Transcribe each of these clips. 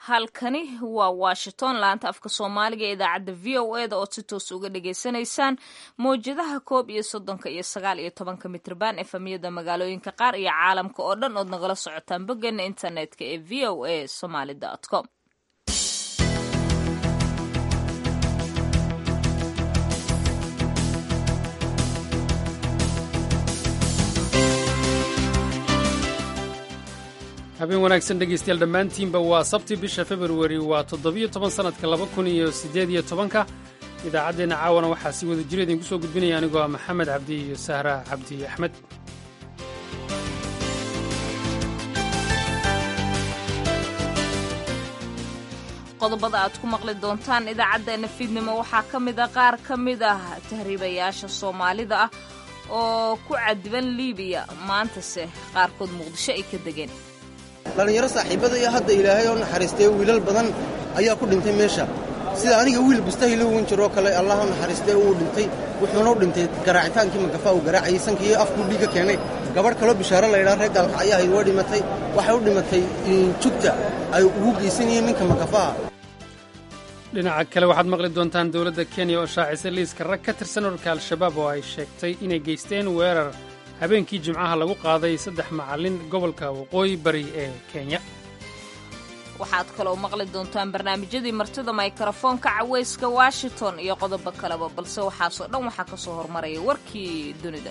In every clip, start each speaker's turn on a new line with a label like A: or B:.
A: halkani waa washington laanta afka soomaaliga ee idaacadda v o e da ood si toos uga dhagaysanaysaan mawjadaha koob iyo soddonka iyo sagaal iyo tobanka mitrban efamiyada magaalooyinka qaar iyo caalamka oo dhan ood nagala socotaan boggeena internetka ee v o a somaly com
B: habeen wanaagsan dhegaystayaal dhammaantiinba waa sabti bisha februari waa toddobiyo toban sannadka laba kun iyo siddeed iyo tobanka idaacaddeenna caawana waxaa si wada jira idinku soo gudbinaya anigoo ah maxamed cabdi iyo sahra cabdi axmed
A: qodobada aad ku maqli doontaan idaacaddeena fiidnimo waxaa ka mid a qaar ka mid ah tahriibayaasha soomaalida ah oo ku cadiban liibiya maantase qaarkood muqdisho ay ka degeen
C: dhallinyaro saaxiibada iyo hadda ilaahay oo naxariistay wiilal badan ayaa ku dhintay meesha sida aniga wiil bustahilo wan jiroo kale allah u naxariistay uu dhintay wuxuuna u dhintay garaacitaankii magafa uu garaacayay sankii afkuu dhiiga keenay gabadh kaloo bishaaro laydhaa reer gaalka ayaa hayd waa dhimatay waxay u dhimatay jugta ay ugu geysanayeen ninka magafaha
B: dhinaca kale waxaad maqli doontaan dowladda kenya oo shaacisay liiska rag ka tirsan ururka al-shabaab oo ay sheegtay inay geysteen weerar habeenkii jimcaha lagu qaaday saddex macallin gobolka waqooyi bari ee kenya
A: waxaad kaloo maqli doontaan barnaamijyadii martida mikrofoonka cawayska washington iyo qodobo kaleba balse waxaasoo dhan waxaa ka soo hormaraya warkii dunida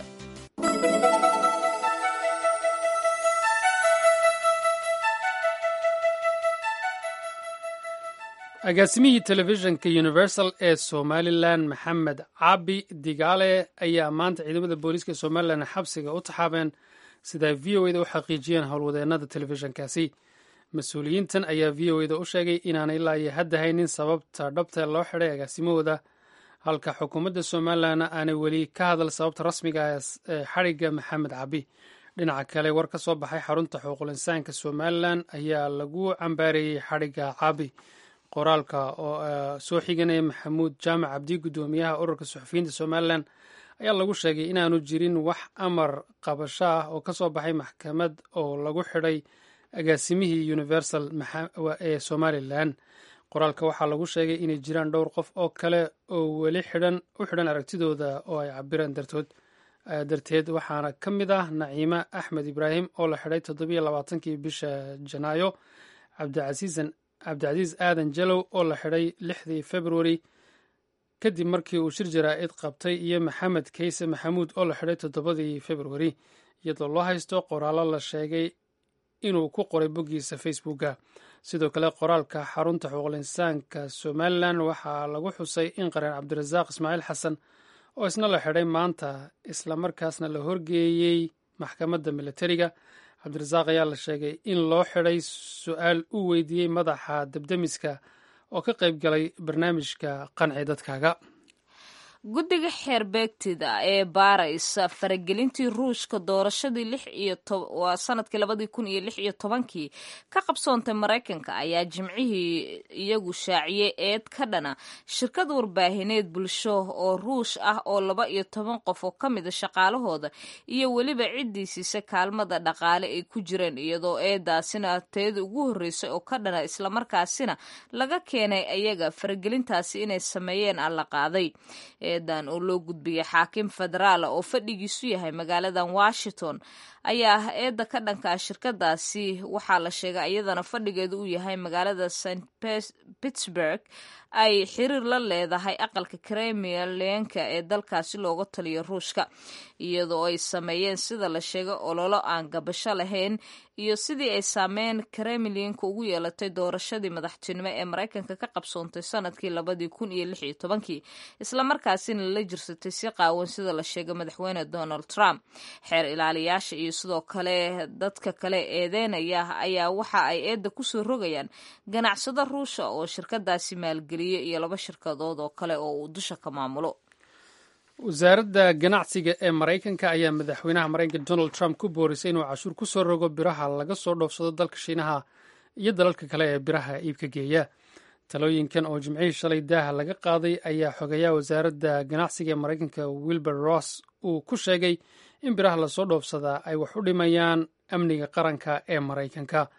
B: agaasimihii telefishinka universal ee somalilan maxamed caabi digaale ayaa maanta ciidamada booliiska somalilan xabsiga u taxaabeen sida ay v o eda u xaqiijiyeen howlwadeennada telefishinkaasi mas-uuliyiintan ayaa v o eda u sheegay inaanay ilaa iyo hadda haynin sababta dhabta loo xidhay agaasimahooda halka xukuumadda somalilanna aanay weli ka hadal sababta rasmiga ee xadhigga maxamed caabi dhinaca kale war ka soo baxay xarunta xuquuqul insaanka somalilan ayaa lagu cambaareeyey xadhigga caabi qoraalka oo soo xiganaya maxamuud jaamac cabdi guddoomiyaha ururka suxufiyiinta somalilan ayaa lagu sheegay inaanu jirin wax amar qabasho ah oo ka soo baxay maxkamad oo lagu xidhay agaasimihii universal ee somalilan qoraalka waxaa lagu sheegay inay jiraan dhowr qof oo kale oo weli xidhan u xidhan aragtidooda oo ay cabireen dartood darteed waxaana ka mid ah naciime axmed ibraahim oo la xidhay toddobiyo labaatankii bisha janaayo cabdicasiisan cabdicasiis aadan jalow oo la xidhay lixdii februari kadib markii uu shir jaraa'id qabtay iyo maxamed kayse maxamuud oo la xidhay toddobadii februari iyadoo loo haysto qoraallo la sheegay inuu ku qoray boggiisa facebooka sidoo kale qoraalka xarunta xuquuqul insaanka somalilan waxaa lagu xusay in qareen cabdirasaaq ismaaciil xasan oo isna la xidhay maanta islamarkaasna la horgeeyey maxkamadda militariga cabdirasaaq ayaa la sheegay in loo xidhay su-aal uu weydiiyey madaxa debdemiska oo ka qayb galay barnaamijka qanci dadkaaga
A: guddiga xeerbeegtida ee baaraysa faragelintii ruushka doorashadii lix iyo waa sanadkii labadii kun iyo lix iyo tobankii ka qabsoontay maraykanka ayaa jimcihii iyagu shaaciyey eed ka dhana shirkad warbaahineed bulsho oo ruush ah oo laba iyo toban qof oo ka mida shaqaalahooda iyo weliba ciddii siisa kaalmada dhaqaale ay ku jireen iyadoo eedaasina teeda ugu horreysay oo ka dhana islamarkaasina laga keenay ayaga faragelintaasi inay sameeyeen alla qaaday eedan oo loo gudbiyey xaakim federaala oo fadhigiisu yahay magaaladan washington ayaa ah eedda ka dhankaa shirkadaasi waxaa la sheegay iyadana fadhigeedu uu yahay magaalada st pittsburg ay xiriir la leedahay aqalka kremleenka ee dalkaasi looga taliyo ruushka iyadoo ay sameeyeen sida la sheegay ololo aan gabasho lahayn iyo sidii ay saameyn kremlinka ugu yeelatay doorashadii madaxtinimo ee maraykanka ka qabsoontay sanadkii labadii kun iyo lix iyo tobankii islamarkaasina la jirsatay si qaawan sida la sheegay madaxweyne donald trump xeer ilaaliyaasha iyo sidoo kale dadka kale eedeynaya ayaa waxa ay eedda kusoo rogayaan ganacsado ruusha oo shirkadaasi maalgeliyo iyo laba shirkadood oo kale oo uu dusha ka maamulo
B: wasaaradda ganacsiga ee maraykanka ayaa madaxweynaha maraykanka donald trump ku boorisay inuu cashuur ku soo rogo biraha laga soo dhoofsado dalka shiinaha iyo dalalka kale ee biraha iibka geeya talooyinkan oo jimcihii shalay daaha laga qaaday ayaa xogeeyaha wasaaradda ganacsiga ee maraykanka wilbur ross uu ku sheegay in biraha lasoo dhoofsadaa ay wax u dhimayaan amniga qaranka ee maraykanka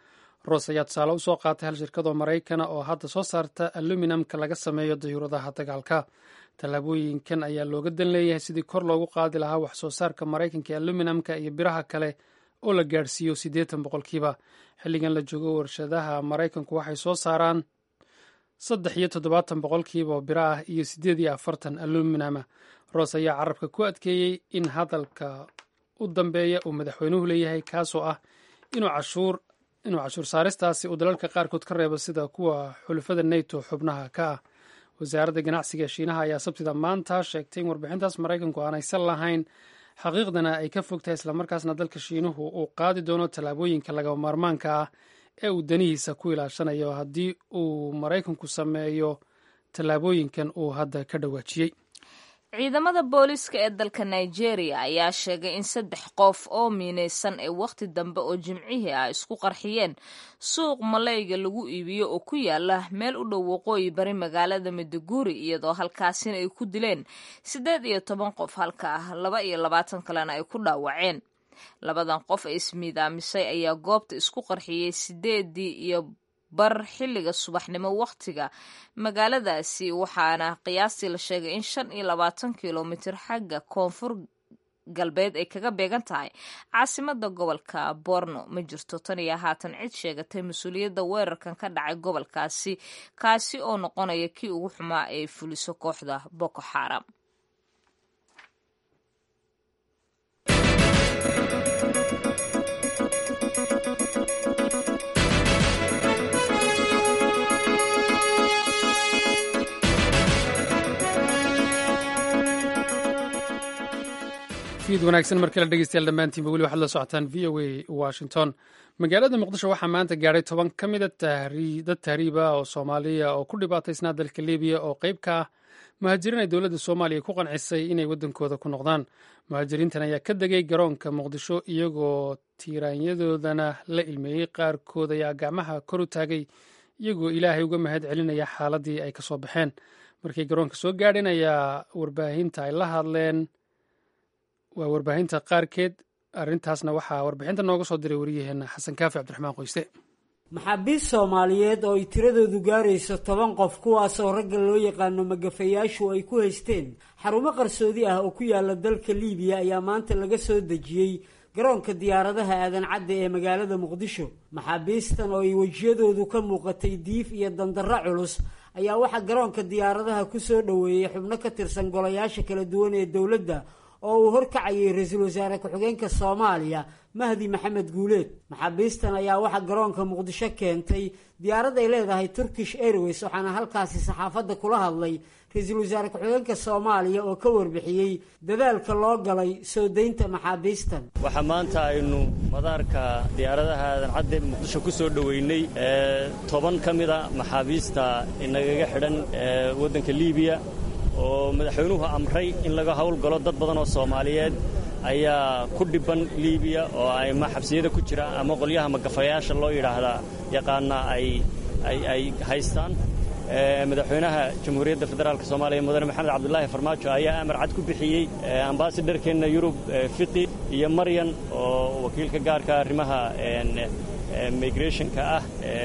B: roos ayaa tusaale u soo qaatay hal shirkadoo maraykana oo hadda soo saarta aluminamka laga sameeyo dayuuradaha dagaalka tallaabooyinkan ayaa looga dan leeyahay sidii kor loogu qaadi lahaa wax soo saarka maraykanka ee aluminamka iyo biraha kale oo la gaadhsiiyo siddeetan boqolkiiba xilligan la joogo warshadaha maraykanku waxay soo saaraan saddex iyo toddobaatan boqolkiiba oo biro ah iyo siddeed iyo afartan aluminama roos ayaa carabka ku adkeeyey in hadalka u dambeeya uu madaxweynuhu leeyahay kaasoo ah inuu cashuur inuu cashuur saaristaasi uu dalalka qaarkood ka reebo sida kuwa xulafada neto xubnaha ka ah wasaaradda ganacsiga ee shiinaha ayaa sabtida maanta sheegtay in warbixintaas maraykanku aanaysan lahayn xaqiiqdana ay ka fogtahay islamarkaasna dalka shiinuhu uu qaadi doono tallaabooyinka lagaba maarmaanka ah ee uu danihiisa ku ilaashanayo haddii uu maraykanku sameeyo tallaabooyinkan uu hadda ka dhawaajiyey
A: ciidamada booliiska ee dalka nigeria ayaa sheegay in saddex qof oo miinaysan ay wakhti dambe oo jimcihii ah isku qarxiyeen suuq malayga lagu iibiyo oo ku yaala meel u dhow waqooyi bari magaalada maiduguri iyadoo halkaasina ay ku dileen siddeed iyo toban qof halka ah laba iyo labaatan kalena ay ku dhaawaceen labadan qof ee ismiidaamisay ayaa goobta isku qarxiyey sideedii iyo bar xilliga subaxnimo wakhtiga magaaladaasi waxaana qiyaastii la sheegay in shan iyo labaatan kilomitir xagga koonfur galbeed ay kaga beegan tahay caasimada gobolka borno ma jirto tan iyo haatan cid sheegatay mas-uuliyadda weerarkan ka dhacay gobolkaasi kaasi oo noqonaya kii ugu xumaa ee fuliso kooxda boko xaram
B: fiid wanaagsan mar kale dhegeystayaal dhammaantiinba weli waxaad la socotaan v o a washington magaalada muqdisho waxaa maanta gaadhay toban ka mida dad tahriiba oo soomaaliya oo ku dhibaataysnaa dalka libiya oo qayb ka ah muhaajiriin ay dowladda soomaaliya ku qancisay inay waddankooda ku noqdaan muhaajiriintan ayaa ka degay garoonka muqdisho iyagoo tiiraanyadoodana la ilmeeyey qaarkood ayaa gacmaha kor u taagay iyagoo ilaahay uga mahad celinaya xaaladii ay ka soo baxeen markay garoonka soo gaadheen ayaa warbaahinta ay la hadleen waa warbaahinta qaarkeed arrintaasna waxaa warbixinta nooga soo diray wariyaheenna xasan kaafi cabdiraxmaan qoyste
D: maxaabiist soomaaliyeed oo ay tiradoodu gaarayso toban qof kuwaasoo ragga loo yaqaano magafayaashu ay ku haysteen xarumo qarsoodi ah oo ku yaala dalka liibiya ayaa maanta laga soo dejiyey garoonka diyaaradaha aadan cadde ee magaalada muqdisho maxaabiistan oo ay wejiyadoodu ka muuqatay diif iyo dandarro culus ayaa waxaa garoonka diyaaradaha ku soo dhoweeyey xubno ka tirsan golayaasha kala duwan ee dowladda oo uu horkacayay ra-iisul wasaare ku-xigeenka soomaaliya mahdi maxamed guuleed maxaabiistan ayaa waxaa garoonka muqdisho keentay diyaarad ay leedahay turkish airways waxaana halkaasi saxaafadda kula hadlay ra-iisul wasaare ku-xigeenka soomaaliya oo ka warbixiyey dadaalka loo galay soo daynta maxaabiistan
E: waxaa maanta aynu madaarka diyaaradaha aadan cadde muqdisho ku soo dhoweynay toban ka mida maxaabiista inagaga xidhan waddanka liibiya oo madaxweynuhu amray in laga howlgalo dad badan oo soomaaliyeed ayaa ku dhibban liibiya oo ama xabsiyada ku jira ama qolyaha magafayaasha loo yidhaahdaa yaqaana ay ay haystaan madaxweynaha jamhuuriyadda federaalk soomaaliya mudane maxamed cabdulaahi farmaajo ayaa amar cad ku bixiyey ambasadharkeenna yurub fiqi iyo maryan oo wakiilka gaarka arrimaha migrationka ah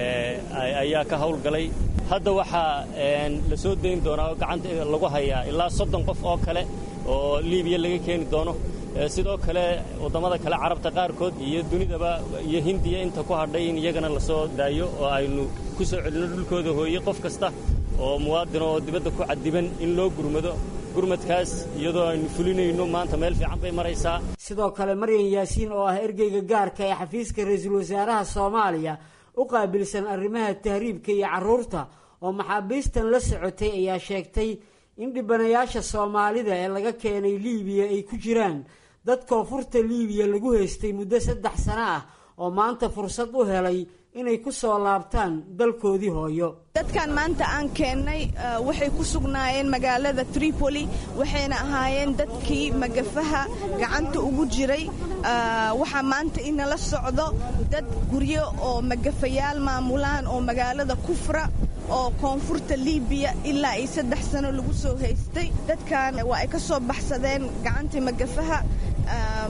E: ayaa ka howlgalay hadda waxaa la soo dayn doonaa oo gacanta lagu hayaa ilaa soddon qof oo kale oo liibiya laga keeni doono sidoo kale waddamada kale carabta qaarkood iyo dunidaba iyo hindiya inta ku hadhay in iyagana la soo daayo oo aynu ku soo celinno dhulkooda hooye qof kasta oo muwaadin oo dibadda ku cadiban in loo gurmado gurmadkaas iyadoo aynu fulinayno maanta meel fiican bay maraysaa
D: sidoo kale maryan yaasiin oo ah ergeyga gaarka ee xafiiska ra-iisul wasaaraha soomaaliya u qaabilsan arrimaha tahriibka iyo carruurta oo maxaabiistan la socotay ayaa sheegtay in dhibanayaasha soomaalida ee laga keenay liibiya ay ku jiraan dad koonfurta liibiya lagu haystay muddo saddex sano ah oo maanta fursad u helay inay ku soo laabtaan dalkoodii hooyo
F: dadkan maanta aan keennay waxay ku sugnaayeen magaalada tripoli waxayna ahaayeen dadkii magafaha gacanta ugu jiray waxaa maanta inala socdo dad guryo oo magafayaal maamulaan oo magaalada kufra oo koonfurta liibiya ilaa ay saddex sano lagu soo haystay dadkan waa ay ka soo baxsadeen gacantii magafaha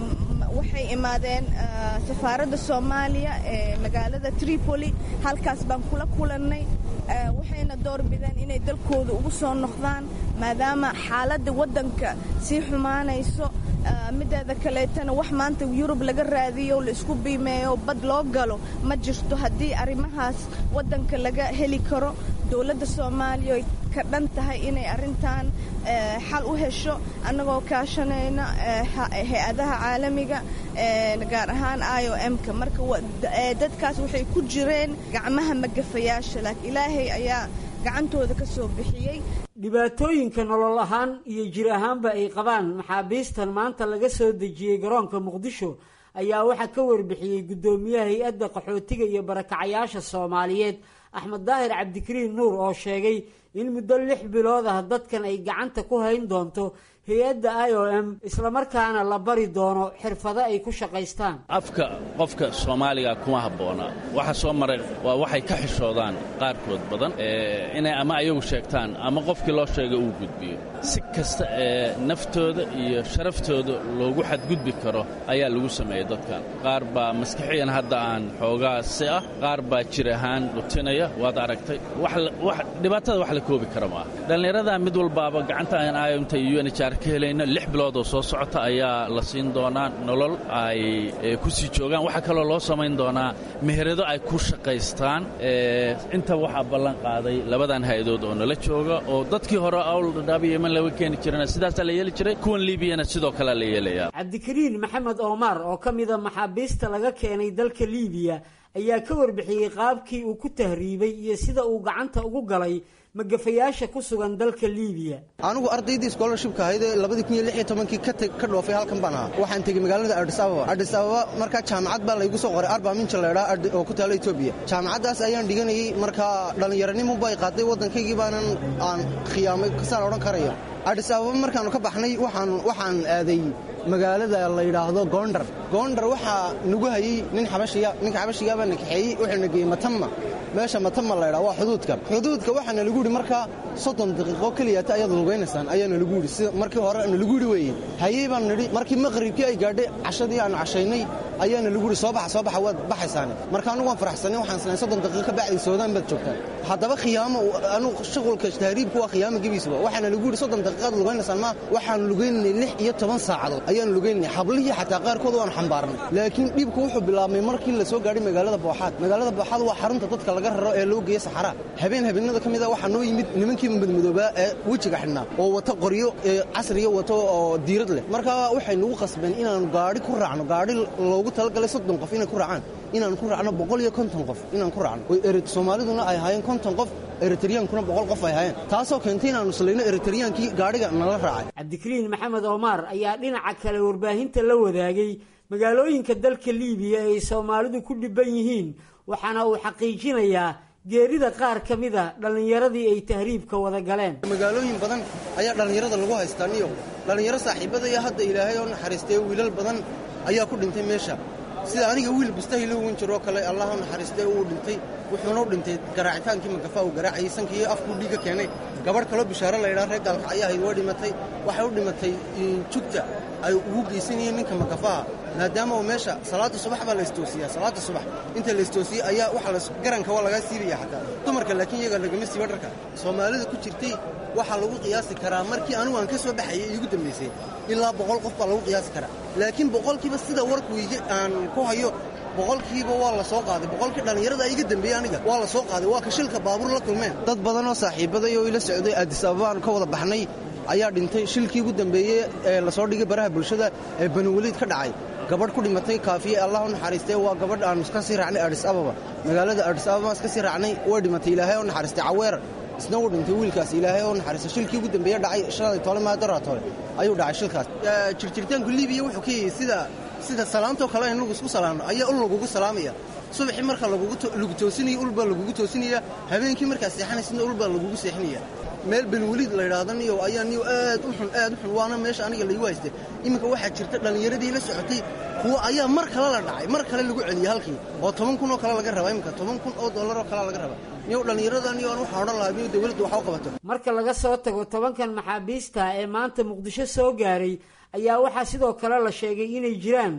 F: waxay imaadeen safaaradda soomaaliya ee magaalada tripoli halkaas baan kula kulannay waxayna doorbideen inay dalkooda ugu soo noqdaan maadaama xaaladda waddanka sii xumaanayso mideeda kaleetana wax maanta yurub laga raadiyo la isku biimeeyo bad loo galo ma jirto haddii arrimahaas waddanka laga heli karo dowladda soomaaliya ay ka dhan tahay inay arrintan xal u hesho annagoo kaashanayna hay-adaha caalamiga gaar ahaan i o m-ka marka dadkaas waxay ku jireen gacmaha magafayaasha laakiin ilaahay ayaa gacantooda ka soo bixiyey
D: dhibaatooyinka nolol ahaan iyo jir ahaanba ay qabaan maxaabiistan maanta laga soo dejiyey garoonka muqdisho ayaa waxaa ka warbixiyey guddoomiyaha hay-adda qaxootiga iyo barakacayaasha soomaaliyeed axmed daahir cabdikariin nuur oo sheegay in muddo lix bilood ah dadkan ay gacanta ku hayn doonto hay-adda i o m islamarkaana la bari doono xirfado ay ku shaqaystaan
G: afka qofka soomaaliga kuma habboona waxa soo maray waa waxay ka xishoodaan qaarkood badan inay ama ayagu sheegtaan ama qofkii loo sheegay uu gudbiyo si kasta ee naftooda iyo sharaftooda loogu xadgudbi karo ayaa lagu sameeyey dadkan qaar baa maskaxiyan hadda aan xoogaasi ah qaar baa jir ahaan dhutinaya waad aragtay dhibaatada wax la koobi kara maaha dhallinyaradaa mid walbaaba gacanta aan ayomta iyo unhr ka helayno lix bilood oo soo socota ayaa la siin doonaa nolol ay ku sii joogaan waxaa kaloo loo samayn doonaa meherado ay ku shaqaystaan inta waxaa ballan qaaday labadan hay-adood oo nala jooga oo dadkii hore awldhadhaab iyo yeman laga keeni jirana sidaasaa la yeeli jiray kuwan liibiyana sidoo kalea la yeelayaa
D: cabdikariin maxamed omar oo ka mida maxaabiista laga keenay dalka liibiya ayaa ka warbixiyey qaabkii uu ku tahriibay iyo sida uu gacanta ugu galay magafayaasha ku sugan dalka liibiya
C: anigu ardaydii scholarshipka ahayd ee labadii kun iyo lix iyo tobankii ka dhoofay halkan baan ahaa waxaan tegey magaalada adis ababa adis ababa markaa jaamacad baa laygu soo qoray arba minja laydhaa oo ku taala etoobiya jaamacaddaas ayaan dhiganayey markaa dhallinyaranimo bay qaaday waddankaygii baanan aan khiyaamay kasaan odhan karaya adis ababa markaannu ka baxnay waxaan aaday magaalada la yidhaahdo goondar goondar waxaa nagu hayey nin xabashiya ninka xabashigaa baa na kaxeeyey wuxuuna geeyey matama meesha matama laydhaa waa xuduudka xuduudka waxaana lagu yidhi markaa soddon daqiiqo keliyata ayaad lugaynaysaan ayaana lagu yidhi sida markii hore na lagu yidhi weeye hayey baan nidhi markii maqribkii ay gaadhay cashadii aanu cashaynay ayaana lagu yidhi soo baxa soo baxa waad baxaysaane marka anugu waan faraxsanay waxaan isnahay soddon daqiiqo ka bacdi soodaan baad joogtaan haddaba khiyaamo anugu shuqulka tahriibku waa khiyaamo gebiisaba waxaana lagu yidhi soddon daqiiqaad lugaynaysaan ma waxaanu lugaynanay lix iyo toban saacadood ayaanu lugaynanay hablihii xataa qaarkood waanu xambaarnay laakiin dhibku wuxuu bilaabmay markii la soo gaadhay magaalada booxaad magaalada booxaad waa xarunta dadka laga raro ee loo geeya saxaraa habeen habeenada ka mid a waxaa noo yimid nimankii madmadoobaa ee wejiga xidhnaa oo wata qoryo casriya wato oo diirad leh markaa waxay nagu qasbeen inaanu gaadhi ku raacno gaadhi loogu talagalay soddon qof inay ku raacaan inaanu ku raacno boqol iyo konton qof inaan ku raacno soomaaliduna ay ahaayeen konton qof eritreyaankuna boqol qof ay ahaayeen taasoo keentay inaanu islayno eritreyaankii gaadhiga nala raacay
D: cabdikariin maxamed omar ayaa dhinaca kale warbaahinta la wadaagay magaalooyinka dalka liibiya ay soomaalidu ku dhibban yihiin waxaana uu xaqiijinayaa geerida qaar ka mida dhallinyaradii ay tahriibka wada galeen
C: magaalooyin badan ayaa dhallinyarada lagu haystaa niyo dhallinyaro saaxiibadaya hadda ilaahay oo naxariistay wiilal badan ayaa ku dhintay meesha sida aniga wiil bustahilo wan jiroo kale allah u naxariistay uu dhintay wuxuuna u dhintay garaacitaankii magafa uu garaacayay sankii afkuu dhiiga keenay gabadh kaloo bishaaro laydhaa reer gaalka ayaa ahayd waa dhimatay waxay u dhimatay jugta ay ugu geysanayeen ninka magafaha maadaama uu meesha salaada subax baa la istoosiyaa salaada subax inta la istoosiyey ayaa waxa garanka waa lagaa siibaya xataa dumarka laakiin iyaga lagama siiba dharka soomaalida ku jirtay waxaa lagu qiyaasi karaa markii anigu aan ka soo baxayay iigu dambaysay ilaa boqol qof baa lagu qiyaasi karaa laakiin boqolkiiba sida warkuyga aan ku hayo boqolkiiba waa la soo qaaday boqolkii dhallinyarada iga dambeeyey aniga waa la soo qaaday waa ka shilka baabuur la kulmeen dad badan oo saaxiibaday oo ila socday addis ababaan ka wada baxnay ayaa dhintay shilkii ugu dambeeyey ee lasoo dhigay baraha bulshada ee baniweliid ka dhacay gabadh ku dhimatay kaafiye allah u naxariistay waa gabadh aanu iska sii raacnay adis ababa magaalada adis ababaan iska sii raacnay way dhimatay ilaahay oo naxariistay caweer isna uu dhintay wiilkaas ilaahay oo naxariistay shilkii ugu dambeeye dhacay shalay tole maadaraa tole ayuu dhacay shilkaas jirjiritaanku liibiya wuxuu ka yahay sida sida salaantoo kale in lagu isku salaamno ayaa ul lagugu salaamaya subaxii marka lagu toosinaya ulbaa lagugu toosinaya habeenkii markaa seexanaysna ulbaa lagugu seexinaya meel benweliid la yidhaahdo niyow ayaa niyow aad u xun aad u xun waana meesha aniga laygu haystay iminka waxaa jirta dhallinyaradii la socotay kuwa ayaa mar kale la dhacay mar kale lagu celiyey halkii oo toban kun oo kale laga rabaa iminka toban kun oo dollar oo kale laga rabaa niyow dhallinyarada niyo aan waxaan odhan lahaa niyow dawladdu wax u qabato
D: marka laga soo tago tobankan maxaabiista ee maanta muqdisho soo gaaray ayaa waxaa sidoo kale la sheegay inay jiraan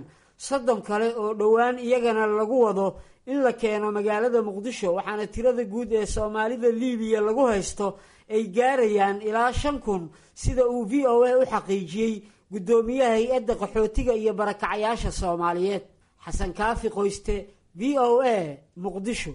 D: soddon kale oo dhowaan iyagana lagu wado in la keeno magaalada muqdisho waxaana tirada guud ee soomaalida liibiya lagu haysto ay gaarayaan ilaa shan kun sida uu v o a u xaqiijiyey guddoomiyaha hay-adda qaxootiga iyo barakacayaasha soomaaliyeed xasan kaafi qoyste v o a muqdisho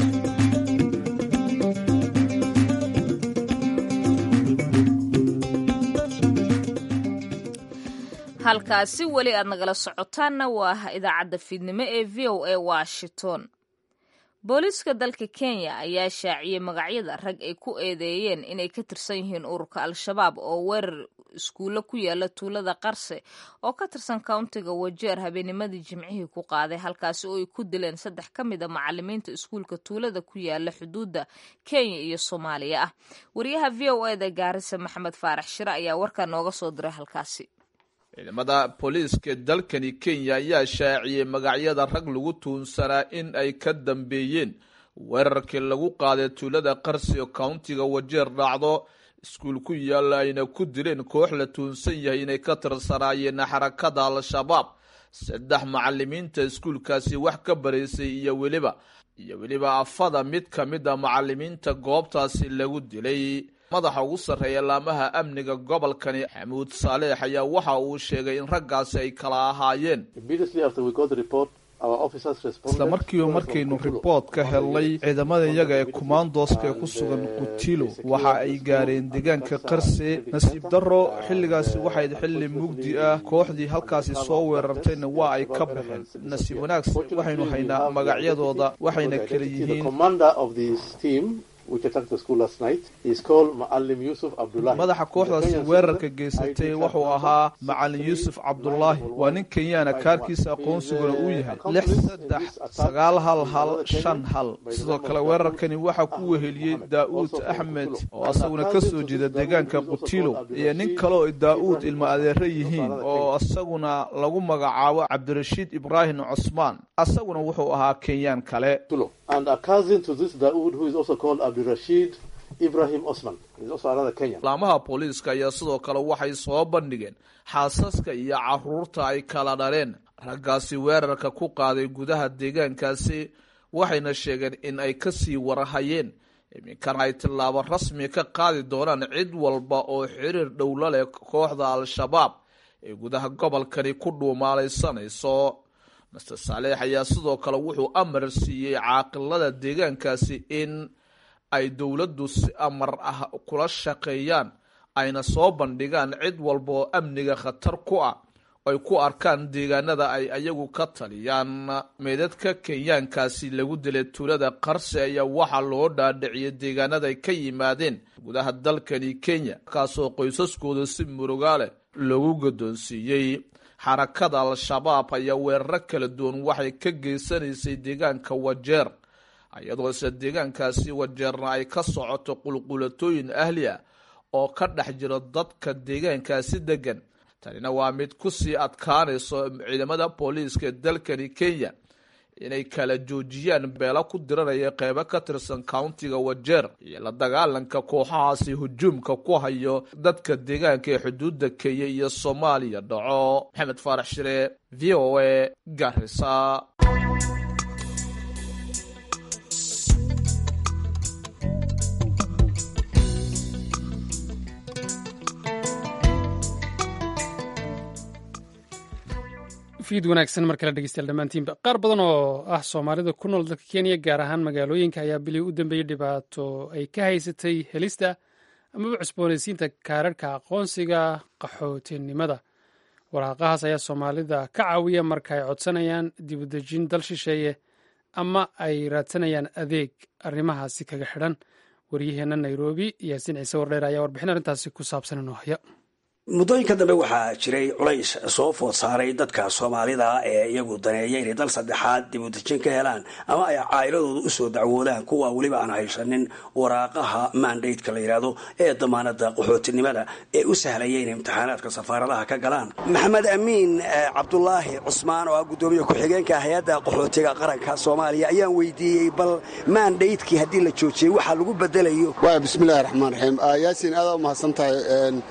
A: halkaasi weli aad nagala socotaanna waa idaacadda fiidnimo ee v o a washington booliiska dalka kenya ayaa shaaciyey magacyada rag ay ku eedeeyeen inay ka tirsan yihiin ururka al-shabaab oo weerar iskuulle ku yaala tuulada qarse oo ka tirsan kowntiga wajeer habeenimadii jimcihii ku qaaday halkaasi oo ay ku dileen saddex ka mid a macalimiinta iskuulka tuulada ku yaala xuduudda kenya iyo soomaaliya ah wariyaha v o eda gaarisa maxamed faarax shire ayaa warkaa nooga soo diray halkaasi
H: ciidamada booliiska dalkani kenya ayaa shaaciyey magacyada rag lagu tuunsanaa in ay ka dambeeyeen weerarkii lagu qaaday tuulada qarsi oo kowntiga wajeer dhacdo iskuul ku yaalla ayna ku dileen koox la tuunsan yahay inay ka tirsanaayeen xarakada al-shabaab saddex macalimiinta iskuulkaasi wax ka baraysay iyo weliba iyo weliba afada mid ka mid a macalimiinta goobtaasi lagu dilay madaxa ugu sarreeya laamaha amniga gobolkani xamuud saaleex ayaa waxa uu sheegay in raggaasi ay kala ahaayeen isla markiiba markaynu riboort ka helnay ciidamada iyaga ee kumaandooska ee ku sugan qutilo waxa ay gaareen deegaanka qarse nasiib darro xilligaasi waxayd xilli mugdi ah kooxdii halkaasi soo weerartayna waa ay ka baxeen nasiib wanaagsan waxaynu haynaa magacyadooda waxayna kala yihiin madaxa kooxdaasi weerarka geysatay wuxuu ahaa macalin yuusuf cabdulaahi waa nin kenyaana kaarkiisa aqoonsiguna uu yahay lix saddex sagaal hal hal shan hal sidoo kale weerarkani waxaa ku weheliyey daa'uud axmed oo asaguna ka soo jeeda deegaanka qutilo iyo nin kale oo daa'uud ilma adeero yihiin oo asaguna lagu magacaabo cabdirashiid ibraahim cusmaan asaguna wuxuu ahaa kenyaan kale laamaha booliiska ayaa sidoo kale waxay soo bandhigeen xaasaska iyo caruurta ay kala dhaleen raggaasi weerarka ku qaaday gudaha deegaankaasi waxayna sheegeen in ay kasii warhayeen iminkana ay tillaabo rasmi ka qaadi doonaan cid walba oo xiriir dhowla leh kooxda al-shabaab ee gudaha gobolkani ku dhuumaalaysanayso master saaleex ayaa sidoo kale wuxuu amar siiyey caaqilada deegaankaasi in ay dowladdu si amar ah kula shaqeeyaan ayna soo bandhigaan cid walba oo amniga khatar ku ah ay ku arkaan deegaanada ay ayagu ka taliyaan meedadka kenyaankaasi lagu dilay tuulada qarse ayaa waxaa loo dhaadhiciyay deegaanada ay ka yimaadeen gudaha dalkani kenya kaasoo qoysaskooda si murugaale loogu gaddoonsiiyey xarakada al-shabaab ayaa weeraro kala duwan waxay ka geysanaysay deegaanka wajeer iyadoo isla deegaankaasi wajeerna ay ka socoto qulqulatooyin ahli ah oo ka dhex jiro dadka deegaankaasi degan tanina waa mid kusii adkaanayso ciidamada booliiska dalkani kenya inay kala joojiyaan beelo ku diranaya qeybo ka tirsan countiga wajeer iyo la dagaalanka kooxahaasi hujuumka ku hayo dadka deegaanka ee xuduudda kenya iyo soomaaliya dhaco maxamed faarax shire v o a garisa
B: fiid wanaagsan mar kale dhegeystayaal dhammaantiinba qaar badan oo ah soomaalida ku nool dalka kenya gaar ahaan magaalooyinka ayaa bilii u dambeeyey dhibaato ay ka haysatay helista amaba cusboonaysiinta kaararhka aqoonsiga qaxootinimada waraaqahaas ayaa soomaalida ka caawiya marka ay codsanayaan dibudejin dal shisheeye ama ay raadsanayaan adeeg arrimahaasi kaga xidhan waryaheenna nairobi yaasiin ciise wardheer ayaa warbixin arrintaasi ku saabsan inoo haya
I: muddooyinka dambe waxaa jiray culays soo food saaray dadka soomaalida ee iyagu daneeya inay dal saddexaad dib u dejin ka helaan ama ay caa'iladooda usoo dacwoodaan kuwa weliba aan haysanin waraaqaha mandateka la yidhaahdo ee damaanada qaxootinimada ee u sahlaya inay imtixaanaadka safaaradaha ka galaan maxamed amiin cabdulaahi cusmaan oo ah guddoomiye ku-xigeenka hay-adda qaxootiga qaranka soomaaliya ayaan weydiiyey bal mandatekii haddii la joojiyey waxa lagu bedelayo
J: bismillahi raxmaan raxiim yaasiin aada u mahadsan tahay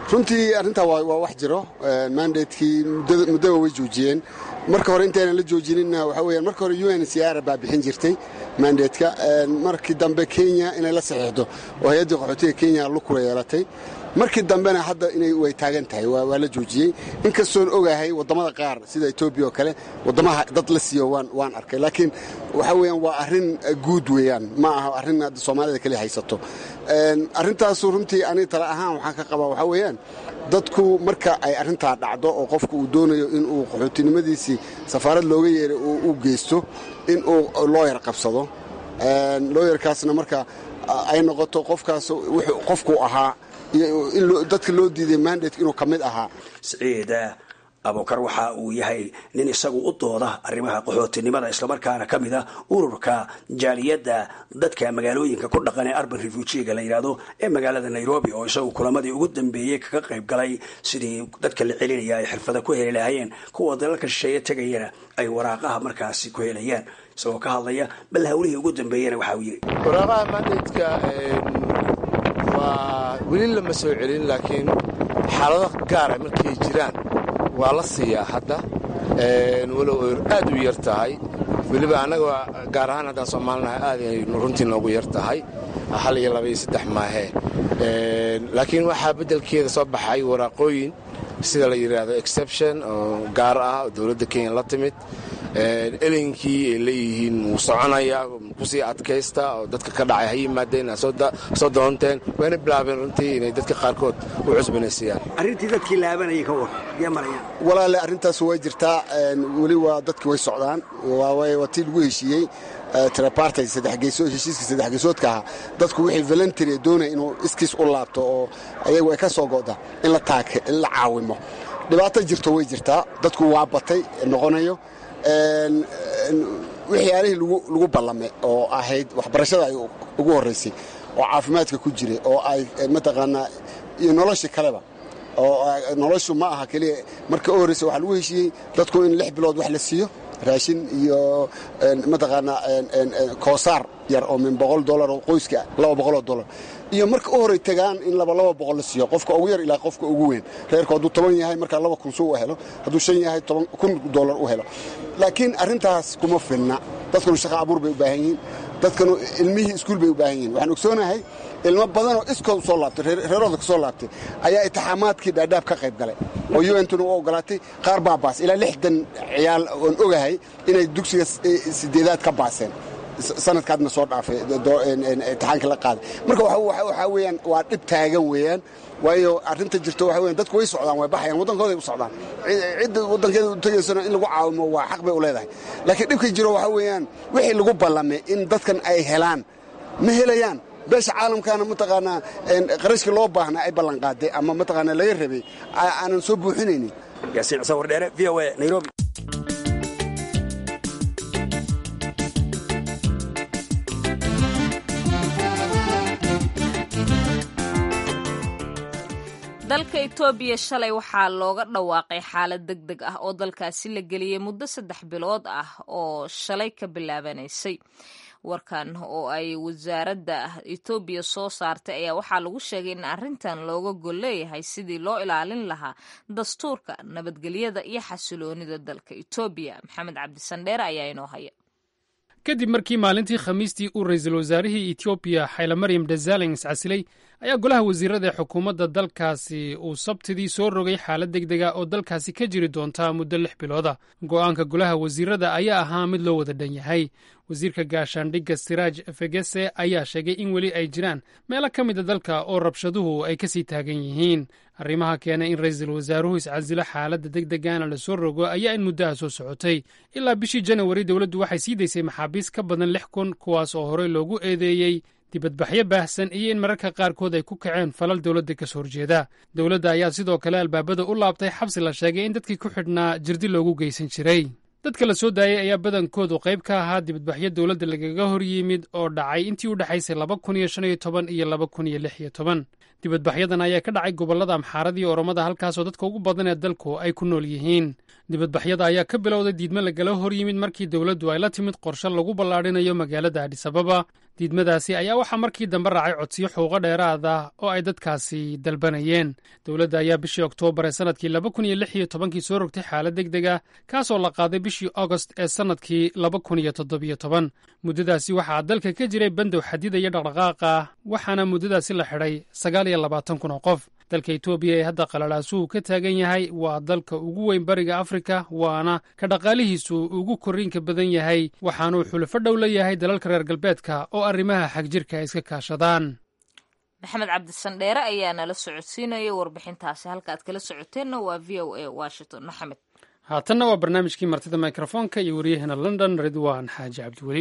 J: runtii arrintaa waa wax jiro mandatekii muddaba way joojiyeen marka hore intaynan la joojinina waxa weyaan marka hore u n c r baa bixin jirtay mandatka markii dambe kenya inay la saxiixdo oo hay-addii qaxootiga kenya lukula yeelatay markii dambena hadda inay way taagan tahay waa la joojiyey inkastoon ogahay waddamada qaar sida etoobiya oo kale waddamaha dad la siiyo waan arkay laakiin waxa weyaan waa arrin guud weeyaan ma aha arrin hadda soomaalida kaliya haysato arrintaasu runtii ani tala ahaan waxaan ka qabaa waxaa weeyaan dadku marka ay arrintaa dhacdo oo qofka uu doonayo inuu qaxootinimadiisii safaarad looga yeeray u geysto inuu looyar qabsado looyarkaasna marka ay noqoto qofkaas qofku ahaa iyo dadka loo diiday mandatka inuu ka mid ahaa
I: siciid abukar waxa uu yahay nin isagu u dooda arrimaha qaxootinimada islamarkaana ka mid a ururka jaaliyadda dadka magaalooyinka ku dhaqan ee arban refujiga la yidhaahdo ee magaalada nairobi oo isagu kulamadii ugu dambeeyey kaga qayb galay sidii dadka la celinaya ay xirfada ku heli lahaayeen kuwa dalalka shisheeye tegayana ay waraaqaha markaasi ku helayaan isagoo ka hadlaya bal hawlihii ugu dambeeyena waxa uu yidhi
K: waraaqaha mandatka waa weli lama soo celin laakiin xaalado gaara markay jiraan waa la siiyaa hadda walow aad u yar tahay weliba annaga gaar ahaan haddaan soomaalinahay aad ay runtii noogu yar tahay hal iyo laba iyo saddex maahee laakiin waxaa beddelkeeda soo baxay waraaqooyin sida la yidhaahdo exception oo gaar ah oo dowladda kenya la timid elinkii ay leeyihiin wuu soconaya kusii adkaysta oo dadka ka dhacay ha yimaadeen soo doonteen wayna bilaabeen runtii inay dadka qaarkood u cusbanaysiiyaan
I: arrintii dadkii laabanayay ka war yaa marayaan
J: walaale arrintaas way jirtaa weli waa dadki way socdaan waa tii lagu heshiiyey triparty heshiiska saddex geesoodka ahaa dadku wixii voluntery doonaya inuu iskiis u laabto oo ayagu ay ka soo go'da in la taake in la caawimo dhibaato jirto way jirtaa dadku waa batay noqonayo waxyaalihii lagu ballame oo ahayd waxbarashada ay ugu horraysay oo caafimaadka ku jiray oo ay mataqaanaa iyo noloshii kaleba oo noloshu ma aha keliya marka u horraysa waxaa lagu heshiiyey dadku in lix bilood wax la siiyo raashin iyo mataqaanaa koosaar yar oo min boqol dolar oo qoyska laba boqoloo dolar iyo marka u horay tagaan in laba laba boqol la siiyo qofka ugu yar ilaa qofka ugu weyn reerku hadduu toban yahay markaa laba kun suu u helo hadduu shan yahay toban kun dolar u helo laakiin arrintaas kuma filna dadkanu shaqa abuur bay u baahan yihiin dadkanu ilmihii iskuul bay u baahan yihiin waxaan ogsoonahay ilmo badanoo iskood soo laabtay reerooda ka soo laabtay ayaa itixaamaadkii dhaadhaab ka qayb galay oo untuna u ogolaatay qaar baa baas ilaa lixdan ciyaal oon ogahay inay dugsiga sideedaad ka baaseen sanadkaadna soo dhaafay itixaanka la qaaday marka waxaa weyaan waa dhib taagan weeyaan waayo arrinta jirto waxa weyan dadku way socdaan way baxayaan waddankooday u socdaan cidda waddankeeda u tegaysana in lagu caawimo waa xaq bay u leedahay laakiin dhibka jiro waxaa weeyaan wixii lagu ballamay in dadkan ay helaan ma helayaan beesha caalamkaana mataqaanaa qarashkii loo baahnaa ay ballanqaaday ama mataqaanaa laga rabay aanan soo buuxinaynin
I: yaasiin cusawar dheere v o a nairobi
A: dalka etoobiya shalay waxaa looga dhawaaqay xaalad deg deg ah oo dalkaasi la geliyey muddo saddex bilood ah oo shalay ka bilaabanaysay warkan oo ay wasaaradda etoobiya soo saartay ayaa waxaa lagu sheegay in arrintan looga gol leeyahay sidii loo ilaalin lahaa dastuurka nabadgelyada iyo xasiloonida dalka etoobiya maxamed cabdisandheere ayaa inoo haya
B: kadib markii maalintii khamiistii uu ra-iisul wasaarihii etoobiya xaylamaryam desalegn iscasilay ayaa golaha wasiirada ee xukuumadda dalkaasi uu sabtidii soo rogay xaalad deg dega oo dalkaasi ka jiri doonta muddo lix bilooda go'aanka golaha wasiirada ayaa ahaa mid loo wada dhan yahay wasiirka gaashaandhigga siraaj fegese ayaa sheegay in weli ay jiraan meelo ka mida dalka oo rabshaduhu ay kasii taagan yihiin arrimaha keenay in ra-iisul wasaaruhu iscasilo xaaladda deg degaana la soo rogo ayaa in muddaha soo socotay ilaa bishii janawari dowladdu waxay sii daysay maxaabiis ka badan lix kun kuwaas oo horey loogu eedeeyey dibadbaxyo baahsan iyo in mararka qaarkood ay ku kaceen falal dowladda ka soo horjeeda dowladda ayaa sidoo kale albaabada u laabtay xabsi la sheegay in dadkii ku xidhnaa jirdi loogu geysan jiray dadka la soo daayey ayaa badankoodu qayb ka ahaa dibadbaxyo dowladda lagaga hor yimid oo dhacay intii u dhexaysay laba kun iyo shan iyo toban iyo laba kun iyo lix iyo toban dibadbaxyadan ayaa ka dhacay gobollada amxaarada iyo oromada halkaasoo dadka ugu badan ee dalku ay ku nool yihiin dibadbaxyada ayaa ka bilowday diidmo lagala hor yimid markii dowladdu ay la timid qorshe lagu ballaadhinayo magaalada adhisababa diidmadaasi ayaa waxaa markii dambe raacay codsiyo xuquuqo dheeraad ah oo ay dadkaasi dalbanayeen dowladda ayaa bishii oktoobar ee sannadkii laba kun iyo lix iyo tobankii soo rogtay xaalad deg deg ah kaasoo la qaaday bishii agost ee sannadkii laba kun iyo toddobiyo toban muddadaasi waxaa dalka ka jiray bandow xadidaya dhaqdhaqaaqa waxaana muddadaasi la xidhay sagaal iyo labaatan kun oo qof dalka etoobiya ee hadda qalalaasuhu ka taagan yahay waa dalka ugu weyn bariga afrika waana ka dhaqaalihiisu ugu korriinka badan yahay waxaanuu xulufo dhow la yahay dalalka reer galbeedka oo arrimaha xagjirka ay iska kaashadaan
A: maxamed cabdisandheere ayaa nala socodsiinaya warbixintaasi halka aad kala socoteenna waa v o a washington maxamed
B: haatanna waa barnaamijkii martida mikrofoonka iyo waryaheena london ridwaan xaaji cabdiweli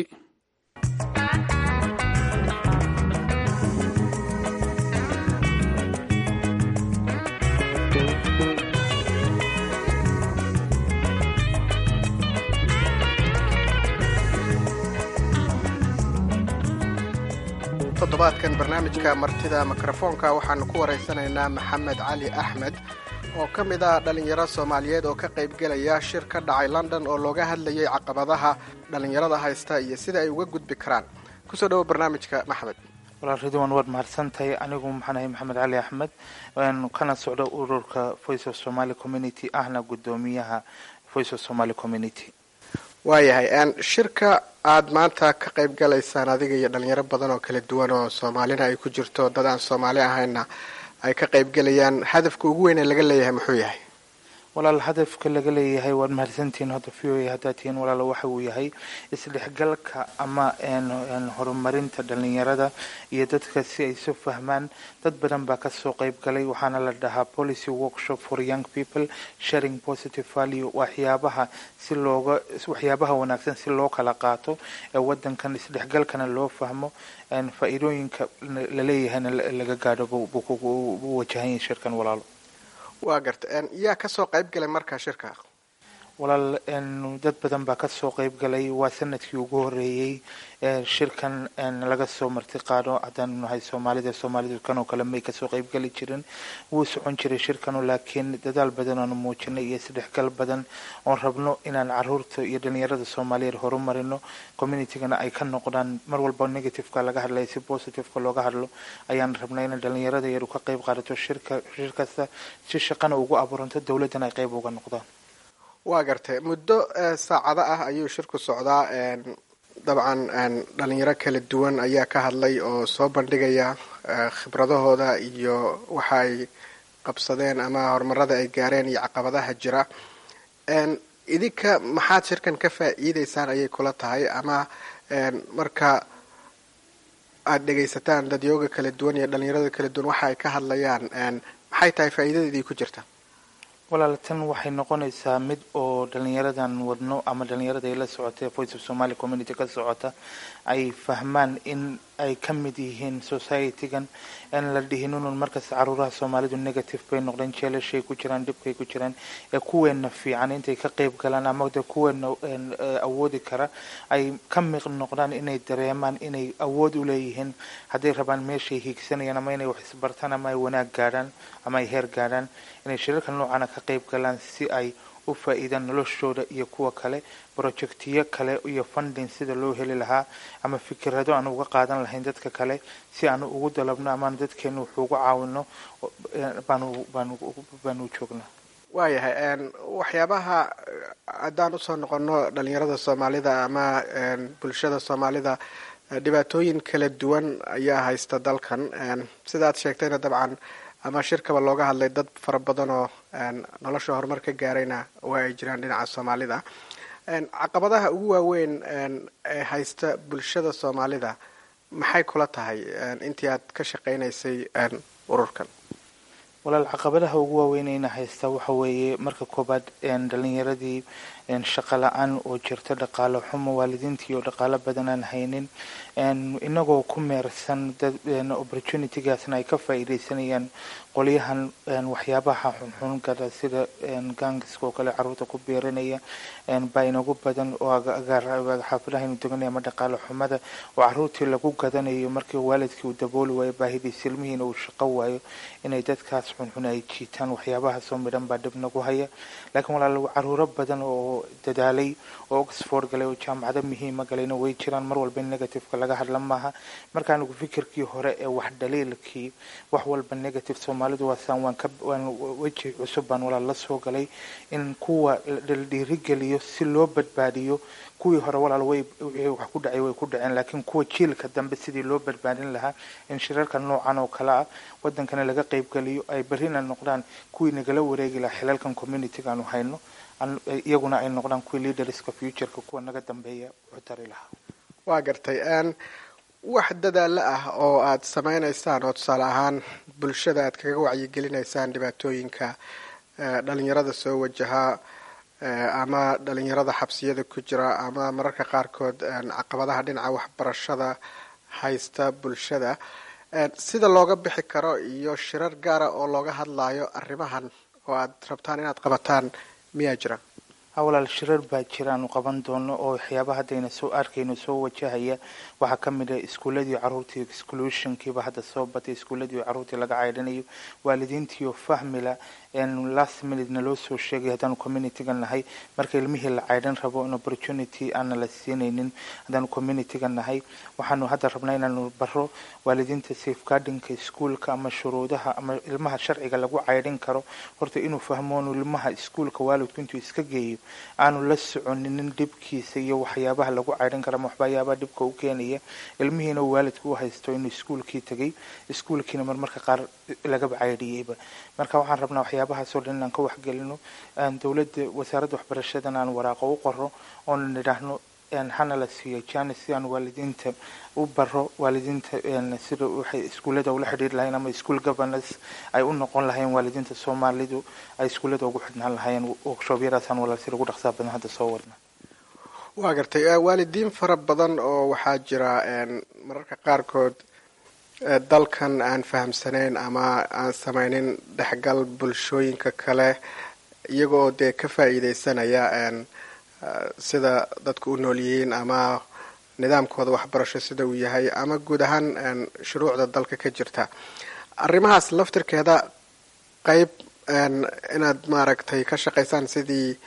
L: toddobaadkan barnaamijka martida mikrofoonka waxaanu ku waraysanaynaa maxamed cali axmed oo ka mid ah dhallinyaro soomaaliyeed oo ka qaybgelaya shir ka dhacay london oo looga hadlayay caqabadaha dhallinyarada haysta iyo sida ay uga gudbi karaan kusoo dhawo barnaamijka maxamed
M: walaal ridwan waad mahadsantahay anigu maxaanahay maxamed cali axmed kana socdo ururka voice of somaly community ahna guddoomiyaha voice of somaly community
L: waayahay shirka aada maanta ka qayb galaysaan adiga iyo dhalinyaro badan oo kala duwan oo soomaalina ay ku jirto dad aan soomaali ahayna ay ka qayb gelayaan hadafka ugu weyn ee laga leeyahay muxuu yahay
M: walaal hadafka laga leeyahay waad mahadsantihiin hadda v o a haddaad tihiin walaal waxa uu yahay isdhexgalka ama horumarinta dhalinyarada iyo dadka si ay isu fahmaan dad badan baa kasoo qayb galay waxaana la dhahaa policy workshop for young people sharing positive value waxyaabaha si looga waxyaabaha wanaagsan si loo kala qaato ee wadankan isdhexgalkana loo fahmo faa-iidooyinka laleeyahayna laga gaadho buu wajahan shirkan walaalo
L: waa garta yaa kasoo qayb galay markaa shirka
M: walaal dad badan baa kasoo qayb galay waa sanadkii ugu horeeyey shirkan laga soo marti qaado haddaanu nahay soomaalida soomaalidu kanoo kale may kasoo qayb gali jirin wuu socon jiray shirkanu laakiin dadaal badan oonu muujinay iyo isdhexgal badan oon rabno inaan caruurta iyo dhalinyarada soomaaliyeed horumarino communitygana ay ka noqdaan mar walba negativeka laga hadlaya si positiveka looga hadlo ayaan rabnay in dhalinyarada yaru ka qayb qaadato shirka shir kasta si shaqana ugu abuuranto dowladana ay qayb uga noqdaan
L: waa gartay muddo saacado ah ayuu shirku socdaa dabcan dhalinyaro kala duwan ayaa ka hadlay oo soo bandhigaya khibradahooda iyo waxa ay qabsadeen ama horumarada ay gaareen iyo caqabadaha jira idinka maxaad shirkan ka faa-iideysaan ayay kula tahay ama marka aada dhegaysataan dadyooga kala duwan iyo dhalinyarada kala duwan waxa ay ka hadlayaan maxay tahay faa-iidadadii ku jirta
M: walaal tan waxay noqonaysaa mid oo dhalinyaradan wadno ama dhalinyarada ay la socotay voice of somaly community ka socota ay fahmaan in ay ka mid yihiin society-gan aan la dhihin unun markasta caruuraha soomaalidu negative bay noqdeen jeelashay ku jiraan dhibkay ku jiraan ee kuweena fiican intay ka qayb galaan ama de kuweena awoodi kara ay ka miq noqdaan inay dareemaan inay awood u leeyihiin hadday rabaan meeshay hiigsanayaan ama inay wax isbartaan ama ay wanaag gaadhaan ama ay heer gaadhaan inay shirarka noocana ka qayb galaan si ay u faa-iidaan noloshooda iyo kuwa kale projectiyo kale iyo funding sida loo heli lahaa ama fikirado aan uga qaadan lahayn dadka kale si aanu ugu dalabno amaanu dadkeenu wuxuu uga caawino baanu baanu baanu joognaa
L: waayahay waxyaabaha haddaan usoo noqono dhalinyarada soomaalida ama bulshada soomaalida dhibaatooyin kala duwan ayaa haysta dalkan sidaad sheegtayna dabcan ama shirkaba looga hadlay dad fara badan oo nolosha horumar ka gaarayna waa ay jiraan dhinaca soomaalida caqabadaha ugu waaweyn ee haysta bulshada soomaalida maxay kula tahay intii aad ka shaqaynaysay ururkan
M: walaal caqabadaha ugu waaweynayna haysta waxa weeye marka koobaad dhalinyaradii shaqo la-aan oo jirta dhaqaalo xumo waalidiintii oo dhaqaalo badan aan haynin inagoo ku meersan opportunitygaasna ay ka faa-iideysanayaan qolyahan waxyaabaha xunxun gala sida gangiska oo kale caruurta ku beeranaya baa inagu badan oo xaafadahaynu deganaya ama dhaqaalo xumada oo caruurtii lagu gadanayo markii waalidkii uu dabooli waayo baahidii silmihiina uu shaqo waayo inay dadkaas xunxun ay jiitaan waxyaabahaasoo midhan baa dhib nagu haya laakiin walaal caruuro badan oo dadaalay oo oxford galay oo jaamacado muhiima galayna way jiraan mar walba in negativeka laga hadla maaha marka anigu fikirkii hore ee wax dhaliilkii wax walba negative soomaalidu waasaan waan ka waan weji cusub baan walaal la soo galay in kuwa la dhiirigeliyo si loo badbaadiyo kuwii hore walaal way wixii wax ku dhacay way ku dhaceen laakiin kuwa jiilka dambe sidii loo badbaadin lahaa in shirarka noocan oo kale ah wadankana laga qaybgeliyo ay berrina noqdaan kuwii nagala wareegi lahaa xilalkan communityga aanu hayno iyaguna ay noqdaan kuwii leaderska futureka kuwa naga dambeeya wuxuu tari lahaa
L: waa gartay wax dadaalo ah oo aad samaynaysaan oo tusaale ahaan bulshada aad kaga wacyigelinaysaan dhibaatooyinka dhalinyarada soo wajahaa ama dhalinyarada xabsiyada ku jira ama mararka qaarkood caqabadaha dhinaca waxbarashada haysta bulshada sida looga bixi karo iyo shirar gaara oo looga hadlayo arrimahan oo aad rabtaan inaad qabataan miyaa jira
M: ha walaal shirar baa jira aanu qaban doono oo waxyaaba haddayna soo arkayno soo wajahaya waxaa ka mid ah iskuuladii caruurtii exclusionkiiba hadda soo batay iskuuladii caruurtii laga caydhanayo waalidiintiioo fahmila last minutena loo soo sheegay haddaanu communityga nahay marka ilmihii la caydhan rabo in opportunity aana la siinaynin haddaanu communityga nahay waxaanu hadda rabnaa inaanu baro waalidiinta safeguardinka iskuolka ama shuruudaha ama ilmaha sharciga lagu caydhin karo horta inuu fahmo inu ilmaha iskuolka waalidku intuu iska geeyo aanu la soconinin dhibkiisa iyo waxyaabaha lagu caydhin karo ama waxbayaabaha dhibka u keenaya ilmihiina uu waalidku u haysto inuu iskuolkii tegay iskuolkiina marmarka qaar lagaba caydhiyeyba marka waxaan rabnaa waxyaabahaasoo dhan inaan ka waxgelino dowladda wasaaradda waxbarashadana aan waraaqo u qoro oona nidhaahno hana la siiyo janis si aan waalidiinta u baro waalidiinta sida waxay iskuullada ula xidhiiri lahayn ama school governors ay u noqon lahayn waalidiinta soomaalidu ay iskuullada ugu xidhnaan lahayn workshobyadaasaan walaal si lagu dhaqsaa badan hadda soo wadna
L: waa gartay waalidiin fara badan oo waxaa jira mararka qaarkood dalkan aan fahamsanayn ama aan samaynin dhexgal bulshooyinka kale iyagoo dee ka faa'iidaysanaya sida dadku u nool yihiin ama nidaamkooda waxbarasho sida uu yahay ama guud ahaan shuruucda dalka ka jirta arrimahaas laftirkeeda qeyb inaad maaragtay ka shaqaysaan sidii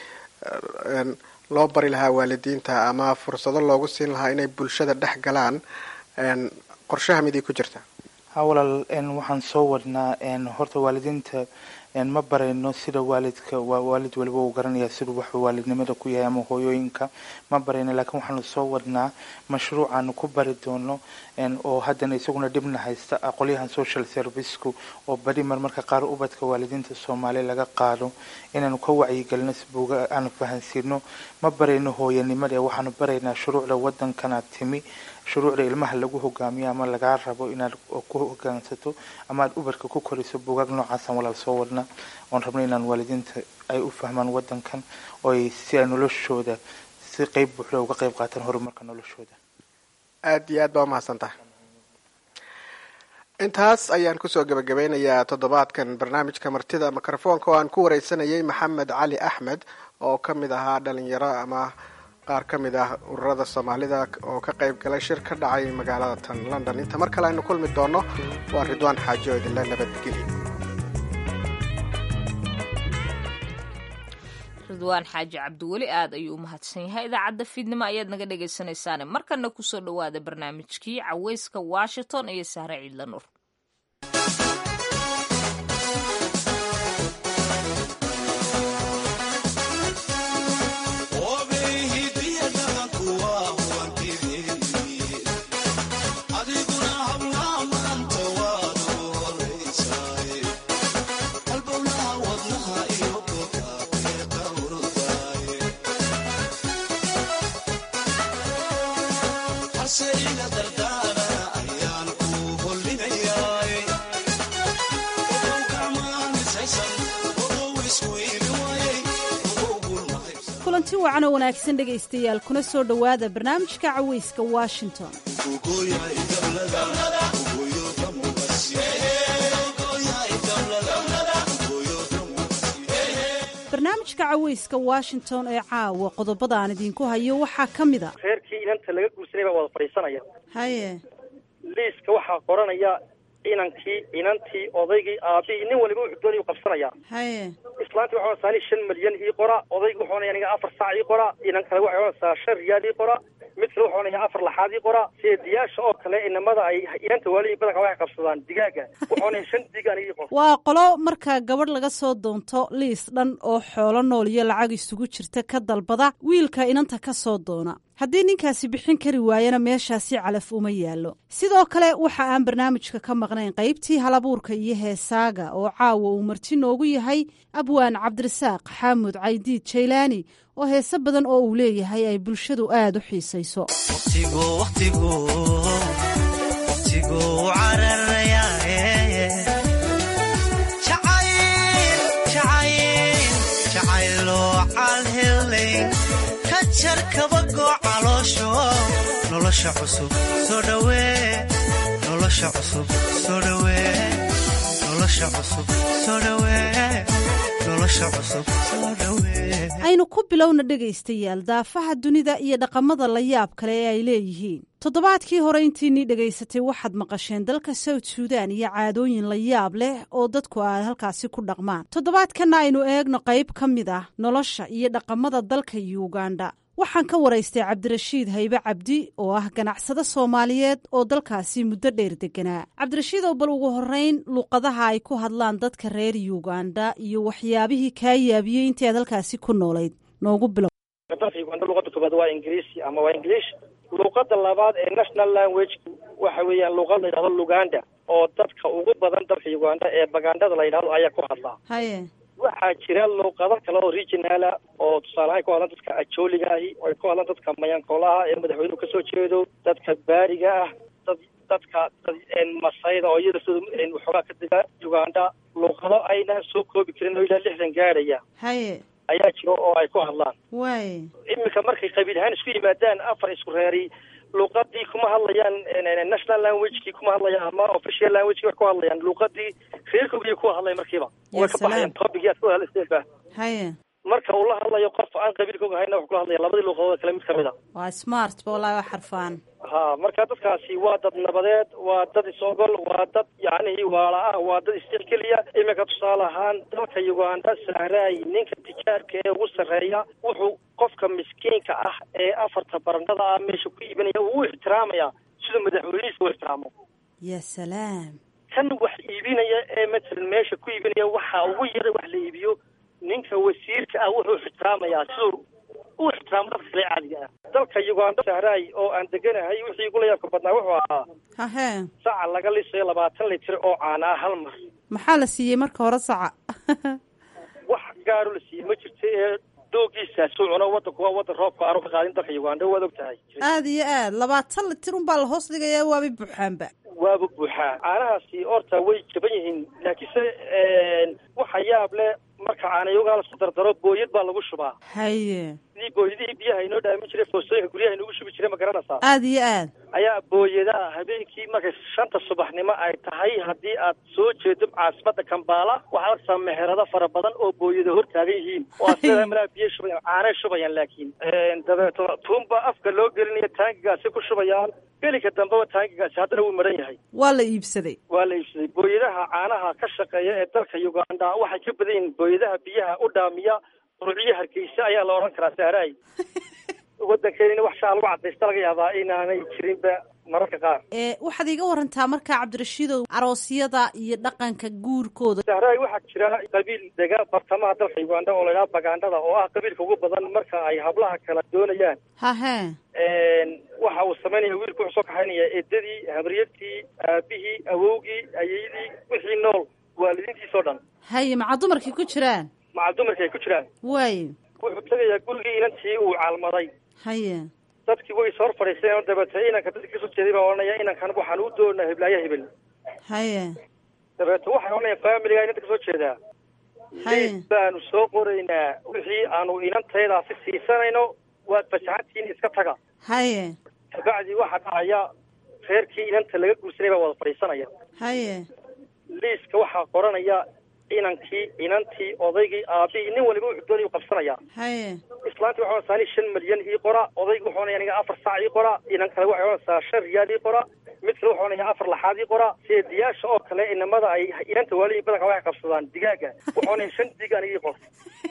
L: loo bari lahaa waalidiinta ama fursado loogu siin lahaa inay bulshada dhex galaan qorshaha miday ku jirta
M: ha walaal waxaan soo wadnaa horta waalidiinta ma barayno sida waalidka waalid waliba uu garanaya siduu waxuu waalidnimada ku yahay ama hooyooyinka ma barayno laakiin waxaanu soo wadnaa mashruucaanu ku bari doono oo haddana isaguna dhibna haysta qolyahan social serviceku oo badi marmarka qaar ubadka waalidiinta soomaaliya laga qaado inaanu ka wacyigelino sibuuga aanu fahansiino ma barayno hooyanimada ee waxaanu baraynaa shuruucda wadankana timi shuruucda ilmaha lagu hogaamiyo ama lagaa rabo inaad ku hogaansato ama aad ubarka ku koriso buugaag noocaasaan walaal soo wadna oon rabno inaan waalidiinta ay u fahmaan wadankan oo ay si ay noloshooda si qeyb buuxda uga qeyb qaataan horumarka noloshooda
L: aada iyo aad baa umahadsan tahay intaas ayaan kusoo gebagabeynayaa toddobaadkan barnaamijka martida mikrofoonka oo aan ku wareysanayay maxamed cali axmed oo ka mid ahaa dhalinyaro ama qaar ka mid ah ururada soomaalida oo ka qayb galay shir ka dhacay magaalada tan london inta mar kale aynu kulmi doono waa ridwaan xaajo idinle nabadgelyo
A: ridwaan xaaji cabdiweli aad ayuu u mahadsan yahay idaacadda fiidnimo ayaad naga dhegaysanaysaane markana kusoo dhowaada barnaamijkii caweyska washington iyo sahre ciidla nuur
N: kulanti wacan oo wanaagsan dhegaystayaal kuna soo dhowaada barnaamijka caweyska washington barnaamijka caweyska washington ee caawa qodobada aan idinku hayo waxaa ka mid a
O: reerkii inanta laga guursanay baa wada fadhiisanaya
N: haye
O: liiska waxaa qoranaya inankii inantii odaygii aabihii nin waliba wuxuu doonayuu qabsanayaa
N: haye
O: islaantii waxay odhanaysaa nin shan milyan ii qora odaygi wuxuu odhanaya aniga afar saac ii qora inan kale waxay odhanaysaa shan riyaal ii qora mid kale wuxuu odhanaya afar laxaad ii qora seediyaasha oo kale inamada ay inanta waaliyi badanka waxay qabsadaan digaaga wuxuu odhanaya shan dig aniga ii qor
N: waa qolo marka gabadh laga soo doonto liis dhan oo xoolo nool iyo lacag isugu jirta ka dalbada wiilka inanta ka soo doona haddii ninkaasi bixin kari waayana meeshaasi calaf uma yaallo sidoo kale waxa aan barnaamijka ka maqnayn qaybtii halabuurka iyo heesaaga oo caawa uu marti noogu yahay abwaan cabdirasaaq xaamud caydiid jaylaani oo heese badan oo uu leeyahay ay bulshadu aad u xiisayso
P: nolosha cusub soo dhawee nolosha cusub soo dhawee nolosha cusub soo dhawee nolosha cusub soo dhawee
N: aynu ku bilowna dhegaystayaal daafaha dunida iyo dhaqamada la yaab kale ee ay leeyihiin toddobaadkii hore intiinii dhegaysatay waxaad maqasheen dalka south suudan iyo caadooyin la yaab leh oo dadku ay halkaasi ku dhaqmaan toddobaadkanna aynu eegno qayb ka mid ah nolosha iyo dhaqamada dalka yuganda waxaan ka waraystay cabdirashiid haybe cabdi oo ah ganacsado soomaaliyeed oo dalkaasi muddo dheer deganaa cabdirashiid oo bal ugu horreyn luuqadaha ay ku hadlaan dadka reer yuganda iyo waxyaabihii kaa yaabiyey intii aad halkaasi ku noolayd noogu bilow
O: dalka uganda luqada koobaad waa ingiriisi ama waa english luuqada labaad ee national language waxa weeyaan luuqad la yidhahdo luganda oo dadka ugu badan dalka uganda ee bagandhada la yidhahdo ayaa ku hadlaa
N: haye
O: waxaa jira luuqado kale oo regionala oo tusaalehaan ku hadlan dadka ajooliga ahi oo ay ku hadlan dadka mayankoolaha ee madaxweynuhu kasoo jeedo dadka baariga ah dad dadka masayda oo iyada sida waxoogaa ka dega uganda luuqado ayna soo koobi karin oo ilaa lixdan gaadhaya
N: haye
O: ayaa jiro oo ay ku hadlaan
N: waay
O: iminka markay qabiil ahaan isku yimaadaan afar isku reeri luuqadii kuma hadlayaan national languagekii kuma hadlayaan ama official languagekii wax ku hadlayaan luuqadii reerkoogii ku hadlay markiiba way ka baxayaan topicii aad ku hadlaysa
N: haye
O: marka uu la hadlayo qof aan qabiilkooga hayna wax kula hadlaya labadii luuqadood kale mid kamid a
N: waa smart ba wallahi waa xarfaan
O: ha marka dadkaasi waa dad nabadeed waa dad is-ogol waa dad yacnihii waala ah waa dad isjexgeliya iminka tusaale ahaan dalka uganda sahraay ninka tijaarka ee ugu sarreeya wuxuu qofka miskiinka ah ee afarta barandhada ah meesha ku iibinaya uu u ixtiraamaya siduu madaxweynihiisa u ixtiraamo
N: ya salaam
O: kan wax iibinaya ee matalan meesha ku iibinaya waxa ugu yara wax la iibiyo ninka wasiirka ah wuxuu ixtiraamayaa siduu u ixtiraamo dadka kale caadiga ah dalka uganda sahraay oo aan deganahay wixii igula yaabka badnaa wuxuu ahaa
N: hahe
O: saca laga lisayo labaatan litir oo caana ah hal mar
N: maxaa la siiyey marka hore saca
O: wax gaaro la siiyey ma jirto ee doogiisaas u cuno wadanku waa wadan roobka aanu ka qaadin dalka uganda waad og tahay
N: aada iyo aad labaatan litir unbaa la hoos dhigayaa waabay buuxaanba
O: waaba buuxaa caanahaasi horta way jaban yihiin laakiinse waxa yaab leh marka caanayogaa lasku dardaro booyad baa lagu shubaa
N: haye
O: sidii booyadihii biyaha inoo dhaamin jiray foostooyinka guryaha inugu shubi jiray ma garanaysaa
N: aada iyo aad
O: ayaa booyadaha habeenkii markay shanta subaxnimo ay tahay haddii aad soo jeedo caasimada kambaala waxaad arkaysaa meherado fara badan oo booyada hor taagan yihiin oo asleedahay malaa biyo shubayaan caanay shubayaan laakiin dabeeto tuunba afka loo gelinaya taangigaasi ku shubayaan gelinka dambeba taangigaasi haddana wuu maran yahay
N: waa la iibsaday
O: waa la iibsaday booyadaha caanaha ka shaqeeya ee dalka uganda waxay ka badan yihiin booyadaha biyaha u dhaamiya ruuciyo hargeysa ayaa la odhan karaa sahraay waddankeena wax shaa lagu cadaysta laga yaabaa inaanay jirinba mararka qaar
N: ee waxaad iiga warantaa markaa cabdirashiidow aroosyada iyo dhaqanka guurkooda
O: sahraay waxaa jira qabiil dega bartamaha dalka uganda oo la idhaha bagandhada oo ah qabiilka ugu badan marka ay hablaha kala doonayaan
N: hahe
O: waxa uu samaynaya wiilku wuxuu soo kaxaynaya eedadii habaryartii aabihii awowgii ayeydii wixii nool waalidiintiisoo dhan
N: haye maca dumarkii ku jiraan
O: maca dumarkii ay ku jiraan
N: waaye
O: wuxuu tegayaa gurigii inantii uu caalmaday
N: haye
O: dadkii way soo hor fadhiisteen oo dabeete inanka dadkii kasoo jeeday baa odhanaya inankan waxaan u doonaa hiblaayo hebel
N: haye
O: dabeete waxay odhanayaan faamiliga inanta kasoo jeedaa liis baanu soo qoraynaa wixii aanu inantaydaasi siisanayno waad fasaxantihiin iska taga
N: haye
O: kabacdii waxaa dhacaya reerkii inanta laga guursanay baa wada fadhiisanaya
N: haye
O: liiska waxaa qoranaya inankii inantii odaygii aabihii nin waliba wuxuu doonayuu qabsanaya
N: haye
O: islaantii waxay odhanaysaa nin shan milyan ii qora odaygi wuxuu odhanaya aniga afar saac ii qora inan kale waxay odhanaysaa shan riyaal ii qora mid kale wuxuu onayaa afar laxaadii qora seediyaasha oo kale inamada ay inanta waalihi badanka waxay qabsadaan digaaga wuxuu onaya shan dig anigii qor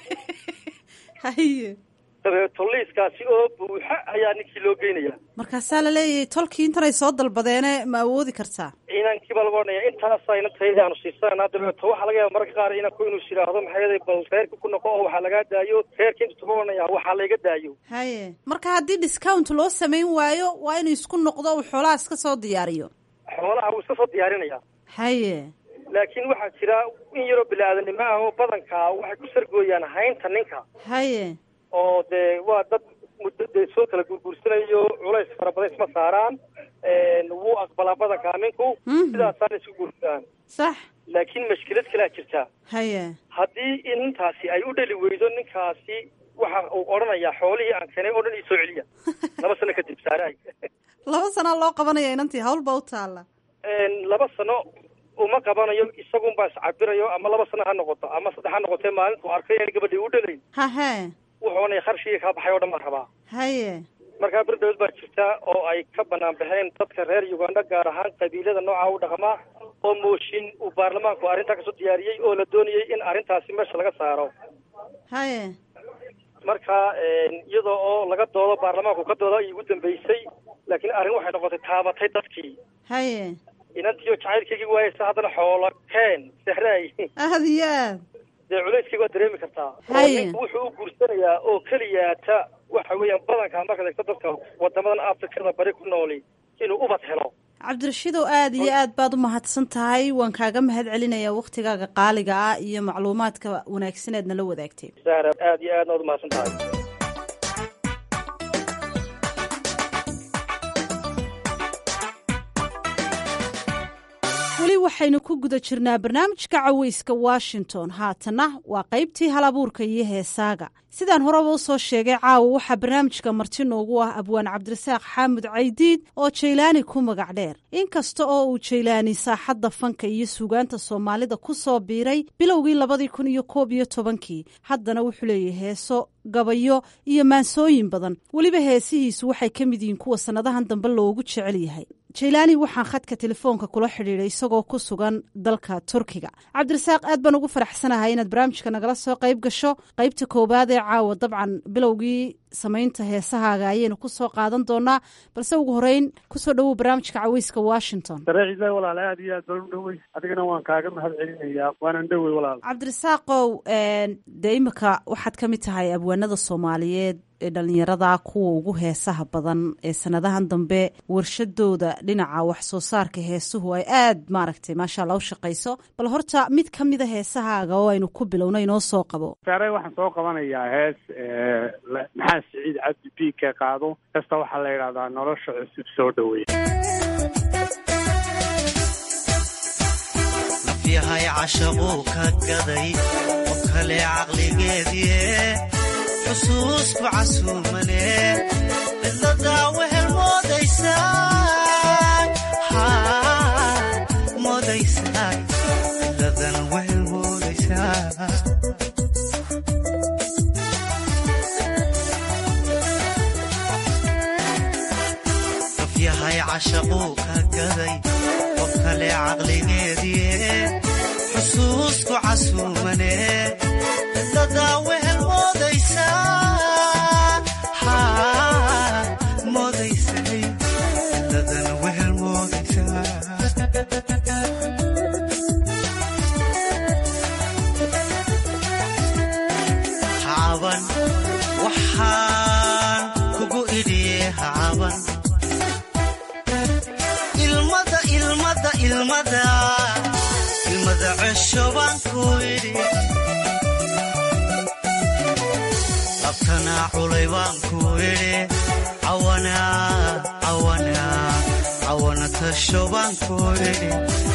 N: haye
O: dabeeto liiskaasi oo buuxa ayaa ninkii loo geynaya
N: markaasaa la leeyahay tolkii intanay soo dalbadeene ma awoodi kartaa
O: inankiiba laga odhanaya intaasa inantayda aanu siisananaa dabeeto waxaa laga yaaba mararka qaar inanku inuu is yidhaahdo maxaa yeelay bal reerka ku noqo oo waxaa lagaa daayo reerka intu tuba odhanaya waxaa layga daayo
N: haye marka haddii discount loo samayn waayo waa inuu isku noqdo uu xoolaha iska soo diyaariyo
O: xoolaha wuu iska soo diyaarinaya
N: haye
O: laakiin waxaa jira in yaroo bini-aadanimo ah oo badanka waxay ku sargooyaan haynta ninka
N: haye
O: oo dee waa dad muddo dee soo kala gurguursanayo culays fara badan isma saaraan wuu aqbalaa badanka aminku sidaasaana isku guursadaan
N: sax
O: laakiin mashkilad kalaa jirta
N: haye
O: haddii intaasi ay u dhali weydo ninkaasi waxa uu odhanayaa xoolihii aan keenay oo dhan ii soo celiya laba sano kadib saaraay
N: laba sanaa loo qabanaya inantii hawl baa u taalla
O: laba sano uma qabanayo isagunbaa iscabirayo ama laba sano ha noqoto ama saddex ha noqotee maalintuu arkay aan gabadhii u dhalayn
N: hahe
O: wuxuu onaya kharshigii kaa baxay oo dhan baan rabaa
N: haye
O: markaa berdhowd baa jirta oo ay ka banaan baxeen dadka reer uganda gaar ahaan qabiilada nooca u dhaqmaa oo mooshin uu baarlamaanku arrintaa kasoo diyaariyey oo la doonayay in arrintaasi meesha laga saaro
N: haye
O: marka iyadoo oo laga doodo baarlamaanku ka dooda ay ugu dambeysay laakiin arrin waxay noqotay taabatay dadkii
N: haye
O: inantiioo jacaylkaygii waayeysa haddana xoolo keen sehraay
N: aad iyo aad
O: dee culayskayga waad dareemi kartaa oo
N: Haye.
O: ninku wuxuu u guursanayaa oo keliyaata waxa weeyaan badanka markaad eegto dadka wadamadan afrikada bari ku nooli inuu ubad helo
N: cabdirashiidow aad iyo aad baad u mahadsan tahay waan kaaga mahad celinayaa waktigaaga qaaliga ah iyo macluumaadka wanaagsan eed nala wadaagtay
O: sahra aad iyo aadna waad umahadsan tahay
N: weli waxaynu ku guda jirnaa barnaamijka caweyska washington haatanna waa qaybtii halabuurka iyo heesaaga sidaan horeba u soo sheegay caawa waxaa barnaamijka marti noogu ah abwaan cabdirasaaq xaamud caydiid oo jaylaani ku magac dheer inkasta oo uu jaylaani saaxadda fanka iyo suugaanta soomaalida ku soo biiray bilowgii labadii kun iyo koob iyo tobankii haddana wuxuu leeyahay heeso gabayo iyo maansooyin badan weliba heesihiisu waxay ka mid yihiin kuwa sannadahan dambe loogu jecel yahay jaylaani waxaan khadka telefoonka kula xidhiidhay isagoo ku sugan dalka turkiga cabdirasaaq aad baan ugu faraxsanahay inaad barnaamijka nagala soo qayb gasho qaybta koowaad ee caawa dabcan bilowgii samaynta heesahaaga ayaynu ku soo qaadan doonaa balse ugu horeyn kusoo dhowow barnaamijka caweyska washington
Q: dareeciisa walaale aad iyo aad baan u dhowey adigana waan kaaga mahad celinayaa waanan dhowey walaal
N: cabdirasaaqow dee imika waxaad ka mid tahay abwaanada soomaaliyeed ee dhalinyarada kuwa ugu heesaha badan ee sanadahan dambe warshadooda dhinaca wax soo saarka heesuhu ay aad maaragtay maasha alla u shaqayso bal horta mid ka mida heesahaaga oo aynu ku bilowna inoo soo qabo
Q: saare waxaan soo qabanayaa hees maxaa siciid cabdi b ka qaado kasta waxaa la yidhahdaa nolosha cusub soo dhaweey
P: nafyahay cashaquu ka gaday oo kale caqligeedie xusuusku casuumane cidladaa wehel moodaysaa moodaysaa cidladan wehel moodaysaa nafyahay cashaquu ka gaday qof kale caqligeedie xusuusku casuumane cidladaa wehel moodaysaa moodaysay cidladan wehel moodaysaa hacaban waxaan kugu idhiye hacaban ilmada ilmada ilmada ilmada cesho baan ku idhi labtanaa culay baan ku idhi cawana tasho baan ku idhi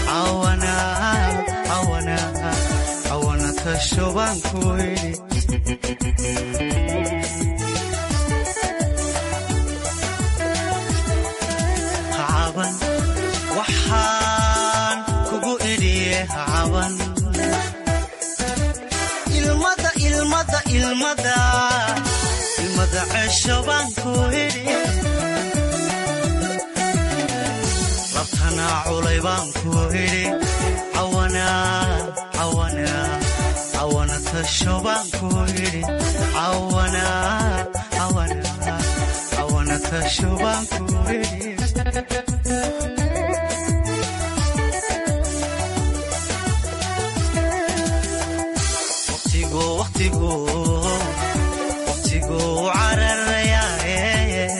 P: cawana tasho baan ku idhi hacaban waxaan kugu idhiye hacaban ilmada ilmada ilmada ilmada cesho baan ku idhi cawanaa culay baan ku idhi cawana tasho baan ku idhi cawana tasho baan ku idhi waqtigu cararayaaye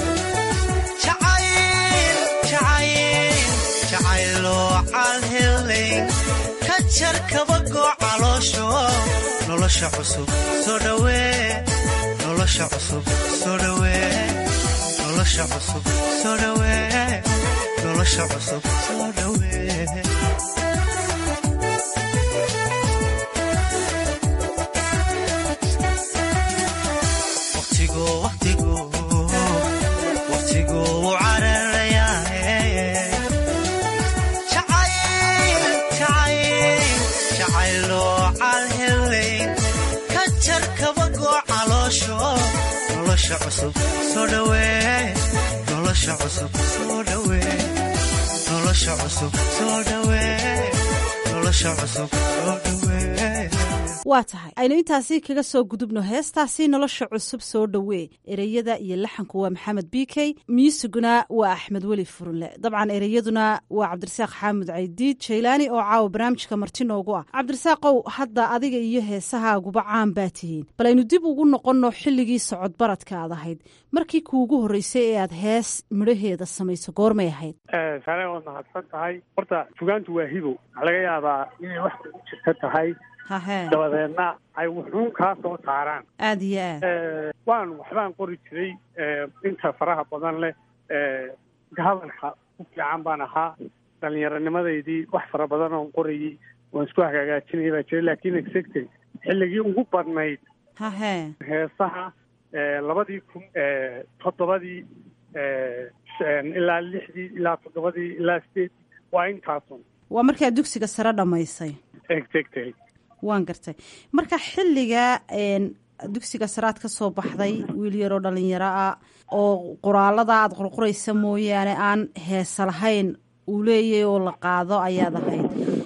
P: jacayloo calhelayn ka jar kabagoo caloosho nolosha cusub soo dhawee nolosha cusub soo dhawee nolosha cusub soo dhawee nolosha cusub soo dhawee nolosha cusub soo dhawee nolosha cusub soo dhawee nolosha cusub soo dhawee nolosha cusub soo dhawee
N: waa tahay aynu intaasi kaga soo gudubno heestaasi nolosha cusub soo dhowee ereyada iyo laxanku waa maxamed b k muusiguna waa axmed weli furunle dabcan ereyaduna waa cabdirasaaq xaamud caydiid jaylaani oo caawa barnaamijka marti noogu ah cabdirasaaqow hadda adiga iyo heesahaaguba caan baa tihiin bal aynu dib ugu noqonno xilligii socod baradka aad ahayd markii kuugu horreysay ee aad hees midhaheeda samayso goormay ahayd
Q: sare waad mahadsan tahay horta fugaantu waa hibo waxaa laga yaabaa inay wax kugu jirta tahay dabadeedna ay wuxuun kaa soo saaraan
N: aada iyo aad
Q: waan waxbaan qori jiray inta faraha badan leh hadalka ku fiican baan ahaa dhallinyaronimadaydii wax fara badan oon qorayay waan isku hagaagaajinaya baa jiray laakiin exactly xilligii ugu badnayd
N: hahe
Q: heesaha labadii kun toddobadii ilaa lixdii ilaa toddobadii ilaa sideedii waa intaasun
N: waa markaa dugsiga sare dhammaysay
Q: exactly
N: waan gartay marka xilliga dugsiga saraad ka soo baxday wiil yaroo dhalinyaro ah oo qoraalada aad qorqoraysa mooyaane aan heesa lahayn uu leeyahay oo la qaado ayaad ahayd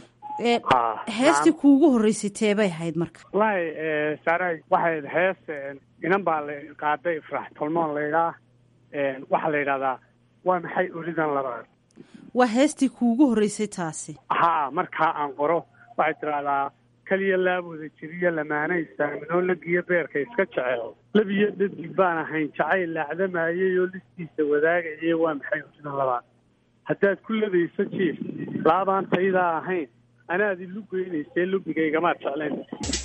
N: heestii kuugu horreysay teebay ahayd marka
Q: wallaahi saaray waxay hees inan baa la qaaday ifraax tolmoon laydhaa waxaa la yidhahdaa waa maxay olidan labaad
N: waa heestii kuugu horreysay taasi
Q: haa markaa aan qoro waxay tidhahdaa keliya laabooda jiriyo lamaana istaaminoo lagiyo beerka iska jecel labiyo dhadig baan ahayn jacayl laacdamayay oo listiisa wadaagayay waa maxay olidan labaad haddaad ku ladayso jiif laabaan taydaa ahayn anaad ilu geynaysee lubigaygamaad jeclayn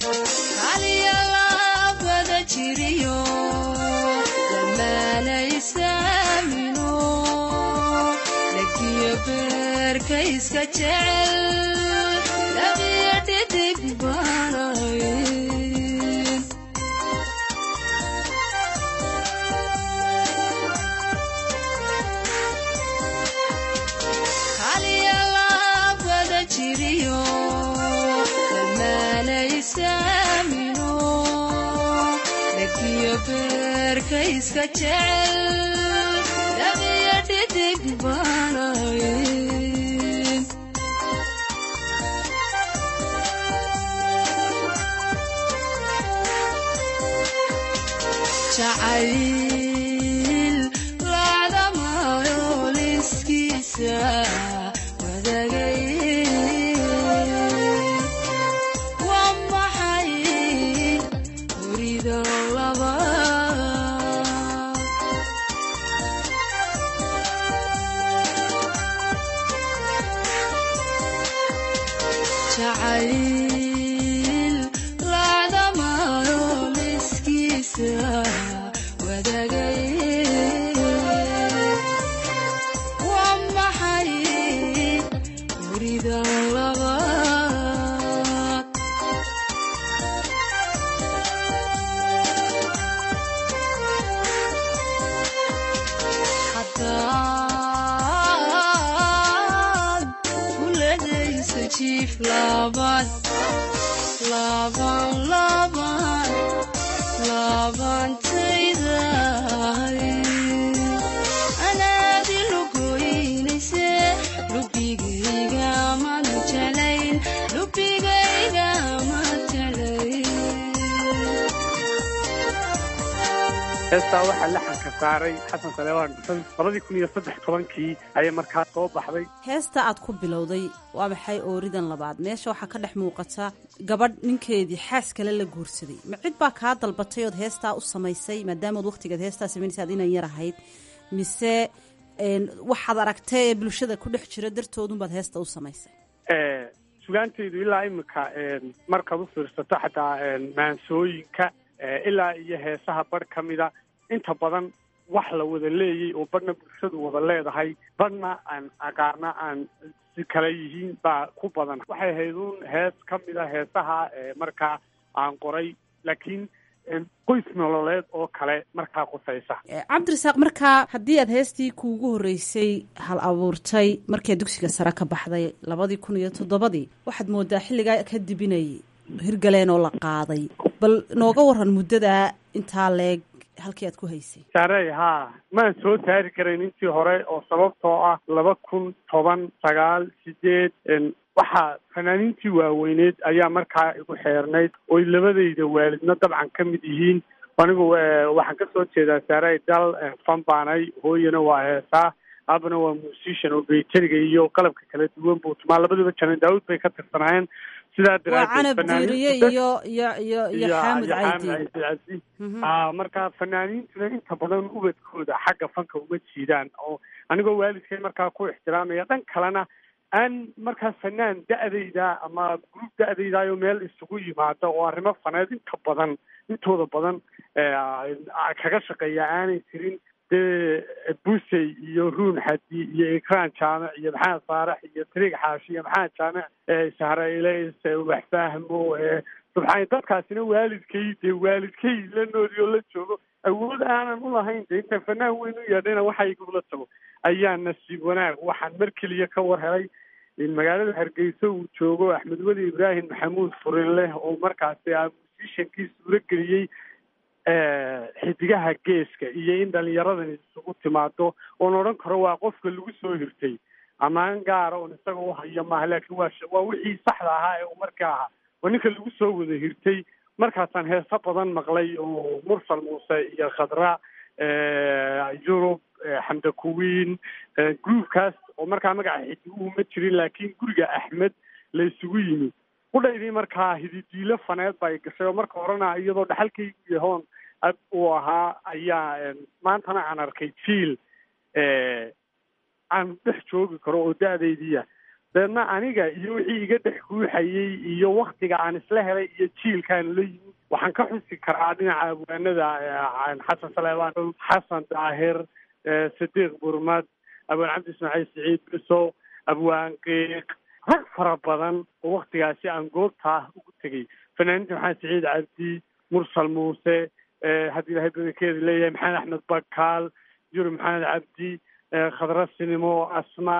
R: aliyalaabada jiriyo lamaanaysaamino lagiyo beerka iska jecel labiyo dhidig baanayn aliyalaabada jiriyo lamaanaysaamino lagiyo beerka iska jecel labiyo dhidig baanayn jacayl laacdamayo liskiisa wadagay waa maxay hurida laba jacayl laacdamayo liskiisa wadagay waa maxay hurida labaad haddaad kuladayso jiif labaad laban laban labantaydahay anaadi lugoynayse
Q: heestaa waxaa laxanka saaray xasan saleebaan dhusan labadii kun iyo saddex tobankii ayay markaa soo baxday
N: heesta aad ku bilowday waa maxay ooridan labaad meesha waxaa ka dhex muuqata gabadh ninkeedii xaas kale la guursaday ma cid baa kaa dalbatay ood heestaa u samaysay maadaamood wakhtigeed heestaa samaynaysa ad inan yar ahayd mise waxaad aragtay ee bulshada ku dhex jira dartoodunbaad heesta u samaysay
Q: sugaantaydu ilaa imika markaad u fiirsato xataa maansooyinka ilaa iyo heesaha barh ka mida inta badan wax la wada leeyay oo badhna bulshadu wada leedahay badhna aan aqaana aan si kala yihiin baa ku badan waxay ahayd uun hees ka mida heesaha markaa aan qoray laakiin qoys nololeed oo kale markaa qusaysa
N: cabdirasaaq markaa haddii aad heestii kuugu horreysay hal abuurtay markii dugsiga sare ka baxday labadii kun iyo toddobadii waxaad moodaa xilligaa kadib inay hirgaleen oo la qaaday bal nooga waran muddadaa intaa leeg halkii aad ku haysay
Q: saarey haa maan soo saari karayn intii hore oo sababtoo ah laba kun toban sagaal sideed waxaa fanaaniintii waaweyneed ayaa markaa igu xeernayd oy labadayda waalidna dabcan ka mid yihiin anigu waxaan ka soo jeedaa saarey dal fan baanay hooyana waa heesaa aabana waa musician oo bayteriga iyo qalabka kala duwan buu tumaa labaduba janan daawud bay ka tirsanaayeen sidaa
N: waa canab diiriye iyo iyo iyo iyo xaamud caydi
Q: marka fanaaniintuna inta badan ubadkooda xagga fanka uma jiidaan oo anigoo waalidkay markaa ku ixtiraamaya dhan kalena aan markaa fanaan da-dayda ama gruub da-daydayo meel isugu yimaada oo arrimo faneed inta badan intooda badan kaga shaqeeya aanay jirin dee busey iyo ruun xadi iyo ikraan jaamic iyo maxamed faarax iyo tariig xaashi iyo maxamed jaamic sahrailays wax fahmo subxaan dadkaasina waalidkay dee waalidkay la nooli oo la joogo awood aanan ulahayn de intaan fanaan weyn u yeedhayna waxa igula tago ayaa nasiib wanaag waxaan mar keliya ka war helay in magaalada hargeysa uu joogo axmed weli ibraahim maxamuud furinleh oo markaasi a musishankii suuro geliyey xidigaha geeska iyo in dhalinyaradani isugu timaado oon odhan karo waa qofka lagu soo hirtay ammaan gaara oon isaga u hayo maaha laakiin waa waa wixii saxda ahaa ee uu markaa ahaa waa ninka lagu soo wada hirtay markaasaan heeso badan maqlay oo mursal muuse iyo khadra yurub xamda kuwiin groupkaas oo markaa magaca xidiguhu ma jirin laakiin guriga axmed la isugu yimi qudhaydii markaa hididiilo faneed bay gashay oo marka horena iyadoo dhaxalkaygu yahoon ab uu ahaa ayaa maantana aan arkay jiil aan dhex joogi karo oo da-daydiia deedna aniga iyo wixii iga dhex guuxayey iyo waktiga aan isla helay iyo jiilkaan la yimi waxaan ka xusi karaa dhinaca abwaanada xasan saleebaan xasan daahir sadiiq burmad abwaan cabdi ismaaciil siciid biso abwaan qiiq rag fara badan oo waktigaasi aan goobtaa ugu tegay fanaaniinta maxamed siciid cabdi mursal muuse haddii ilahay badankeeda leeyahay maxamed axmed bakaal yuri maxamed cabdi khadra sinimo asma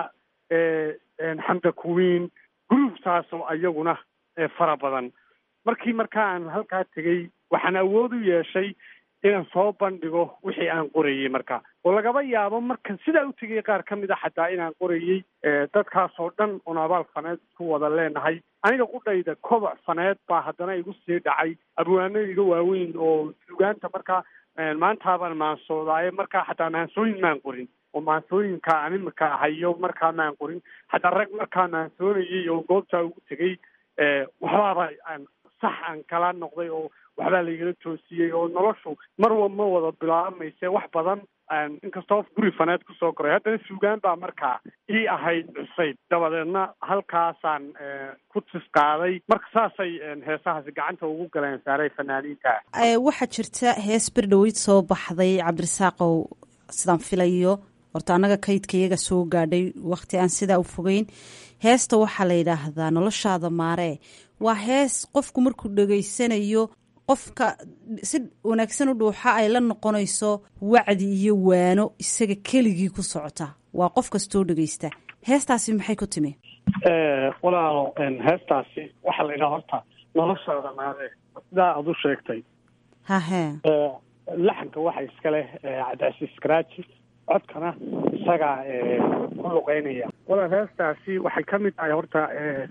Q: xamda kuwiin grouptaasoo ayaguna fara badan markii markaa aan halkaa tegey waxaan awood u yeeshay inaan soo bandhigo wixii aan qorayey marka oo lagaba yaabo markan sidaa u tegay qaar ka mid a xataa inaan qorayey dadkaasoo dhan oon abaal faneed isku wada leenahay aniga qudhayda koboc faneed baa haddana igu sii dhacay abwaano iga waaweyn oo sugaanta markaa maantaabaan maansoodaye markaa xataa maansooyin maan qorin oo maansooyinka aan imika hayo markaa maan qorin xataa rag markaa maansoonayay oo goobtaa ugu tegey waxbaaba aan sax aan kala noqday oo waxbaa laigala toosiyey oo noloshu mar wa ma wada bilaabamayse wax badan inkastoo guri faneed kusoo koray haddana suugaan baa markaa ii ahayd cusayd dabadeedna halkaasaan ku tis qaaday marka saasay heesahaasi gacanta ugu galeen saaray fanaaniinta
N: waxaa jirta hees berdhaweyd soo baxday cabdirasaaqow sidaan filayo horta annaga kaydka iyaga soo gaadhay wakhti aan sidaa u fogeyn heesta waxaa la yidhaahdaa noloshaada maaree waa hees qofku markuu dhegaysanayo qofka si wanaagsan u dhuuxa ay la noqonayso wacdi iyo waano isaga keligii ku socota waa qof kastoo dhegaysta heestaasi maxay ku timi
Q: walaalo heestaasi waxaa la yidhaha horta noloshaada maaree sidaa aada u sheegtay
N: hahe
Q: laxanka waxa iska leh cabdicasiis karaaji codkana isagaa ku luqeynaya walaal heestaasi waxay ka mid tahay horta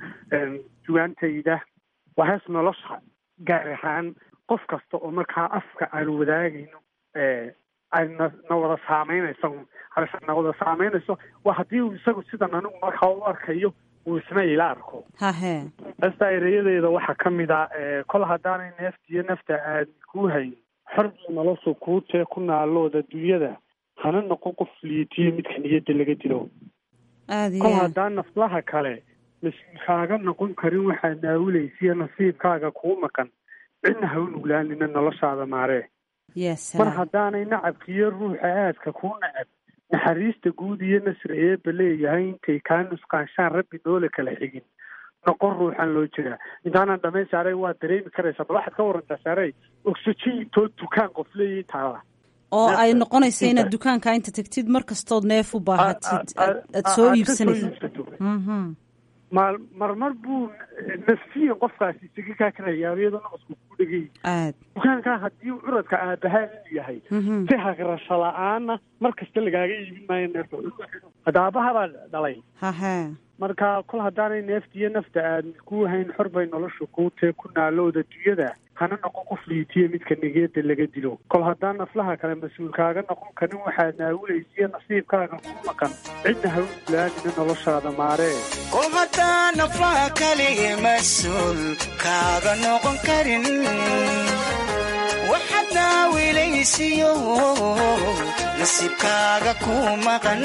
Q: sugaantayda waa hees nolosha gaar ahaan qof kasta oo markaa afka aan wadaagayno ay na na wada saameynayso halis na wada saameynayso waa haddii uu isagu sidan anigu markaa u arkayo uu isna ila arko
N: hahe
Q: heesta erayadeeda waxaa ka mid ah kol haddaanay neefta iyo nafta aadmi kuu hayn xorbiga noloshu kuu tee ku naalooda dunyada hana noqon qof liitiyo midka niyadda laga dilo
N: aada
Q: kol
N: iyo aad
Q: haddaan naflaha kale mas-uulkaaga noqon karin waxaa naawilaysiyo nasiibkaaga kuu maqan cidna ha u nuglaanina noloshaada maaree
N: ya
Q: mar
N: salaam
Q: haddaanay nacabkiiyo ruuxa aadka kuu nacab naxariista guud iyo nasri eebba leeyahay intay kaa nusqaanshaan rabbi noole kala xigin noqon ruuxan loo jiraa intaanan dhamayn saaray waa dareemi karaysaa bal waxaad ka warantaa saaray oxygen too dukaan qof leeyahay taala
N: oo
Q: neefta
N: ay noqonaysa inaad
Q: inta-
N: dukaanka inta tagtid mar kastood neef u baahatid
Q: a- a-
N: aad aad
Q: a-
N: soo
Q: aad ka
N: iibsanaysid
Q: iibsato
N: Mhm.
Q: mar marmar buu nafsiyan qofkaasi isaga kaa karayaa iyadoo naqasku ku dhegay
N: aad
Q: dukaankaa haddii curadka aabahaa inuu yahay
N: Mhm.
Q: si hagrasho la-aana mar kasta lagaaga iibin maayo neefta hadda aabaha baa dhalay
N: hahe
Q: marka kol haddaanay neefta iyo nafta aadmi kuu hayn xor bay nolosha kuu tee ku naalooda dunyada hana noqon qof liitiyo midka nigeeda laga dilo kol haddaan naflaha kale mas-uulkaaga noqon karin waxaad naawilaysiyo nasiibkaaga ku maqan cidna ha u nuglaanina noloshaada maaree
P: kol haddaan naflaha kalige mas-uul kaaga noqon karin waxaad naawilaysiyo nasiibkaaga ku maqan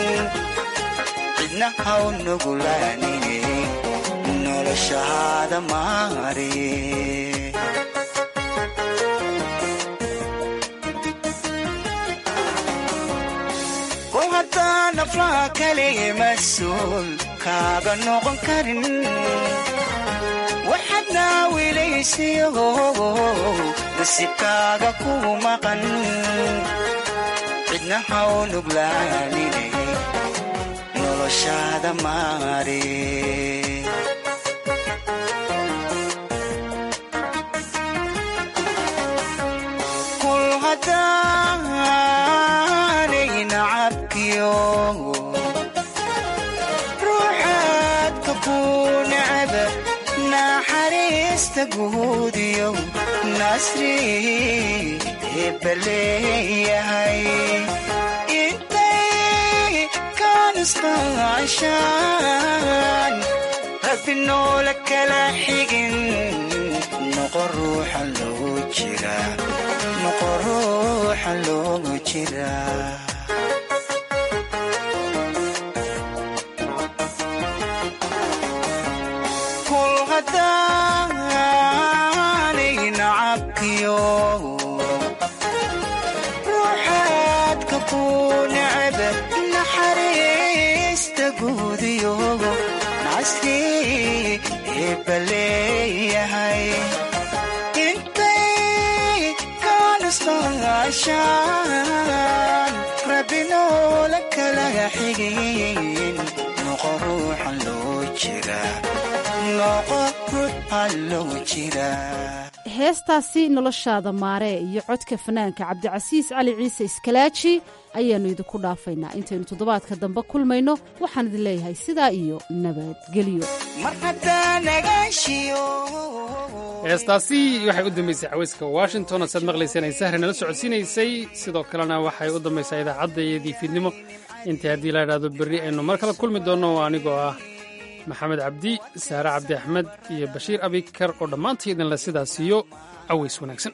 P: cidna ha u nugulaanine noloshaada maare kol haddaan naflaha kalige mas-uul kaaga noqon karin waxaad naawilaysiyo nasiibkaaga ku maqan cidna ha u nuglaanine noloshaada maare kul haddaanay nacabkiyo ruuxaadka kuu necaba naxariista guudiyo nasri eebbaleeyahay intay kanisqaashaan rabbi noola kala xigin noqo ruuxa loogu jira noqo ruuxa loogu jira kul haddaanay nacabkiyo ruuxaadka ku necaba naxariista guudiyo nasri eebbaleeyahay intay kanisqaashaan rabbi noola kala xigin noqo ruuxa loo jira noqo ruuxa loo jira
N: heestaasi noloshaada maaree iyo codka fanaanka cabdicasiis cali ciise iskalaaji ayaannu idinku dhaafaynaa intaynu toddobaadka dambe kulmayno waxaan idin leeyahay sidaa iyo nabadgelyo
P: mar haddaa nagaashiyo
B: heestaasi waxay u dambaysay cawayska washington oo saad maqlayseen ay sahri nala socodsiinaysay sidoo kalena waxay u dambaysaa idaacaddaeedii fiidnimo intii haddii la idhaahdo berri aynu mar kale kulmi doonno oo anigoo ah maxamed cabdi saare cabdi axmed iyo bashiir abikar oo dhammaantii idinle sidaas iyo caways wanaagsan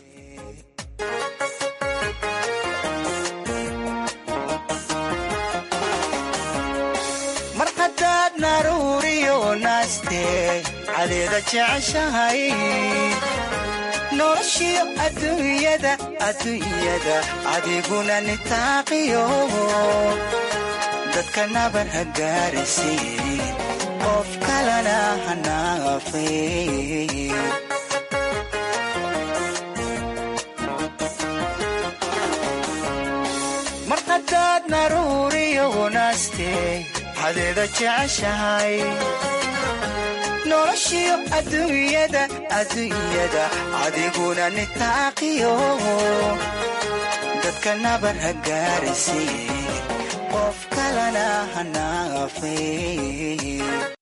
P: mar haddaad naruuriyo naaste cadeeda jeceshahay noloshiyo adduunyada adduunyada adiguna nitaaqiyo dadka nabar ha gaarisiin qof kalena ha naafin mar haddaad naruuriyo naaste cadeeda jeceshahay noloshiyo adduunyada adduunyada adiguna nitaaqiyo dadka nabar ha gaarisiin qof kalena ha naafin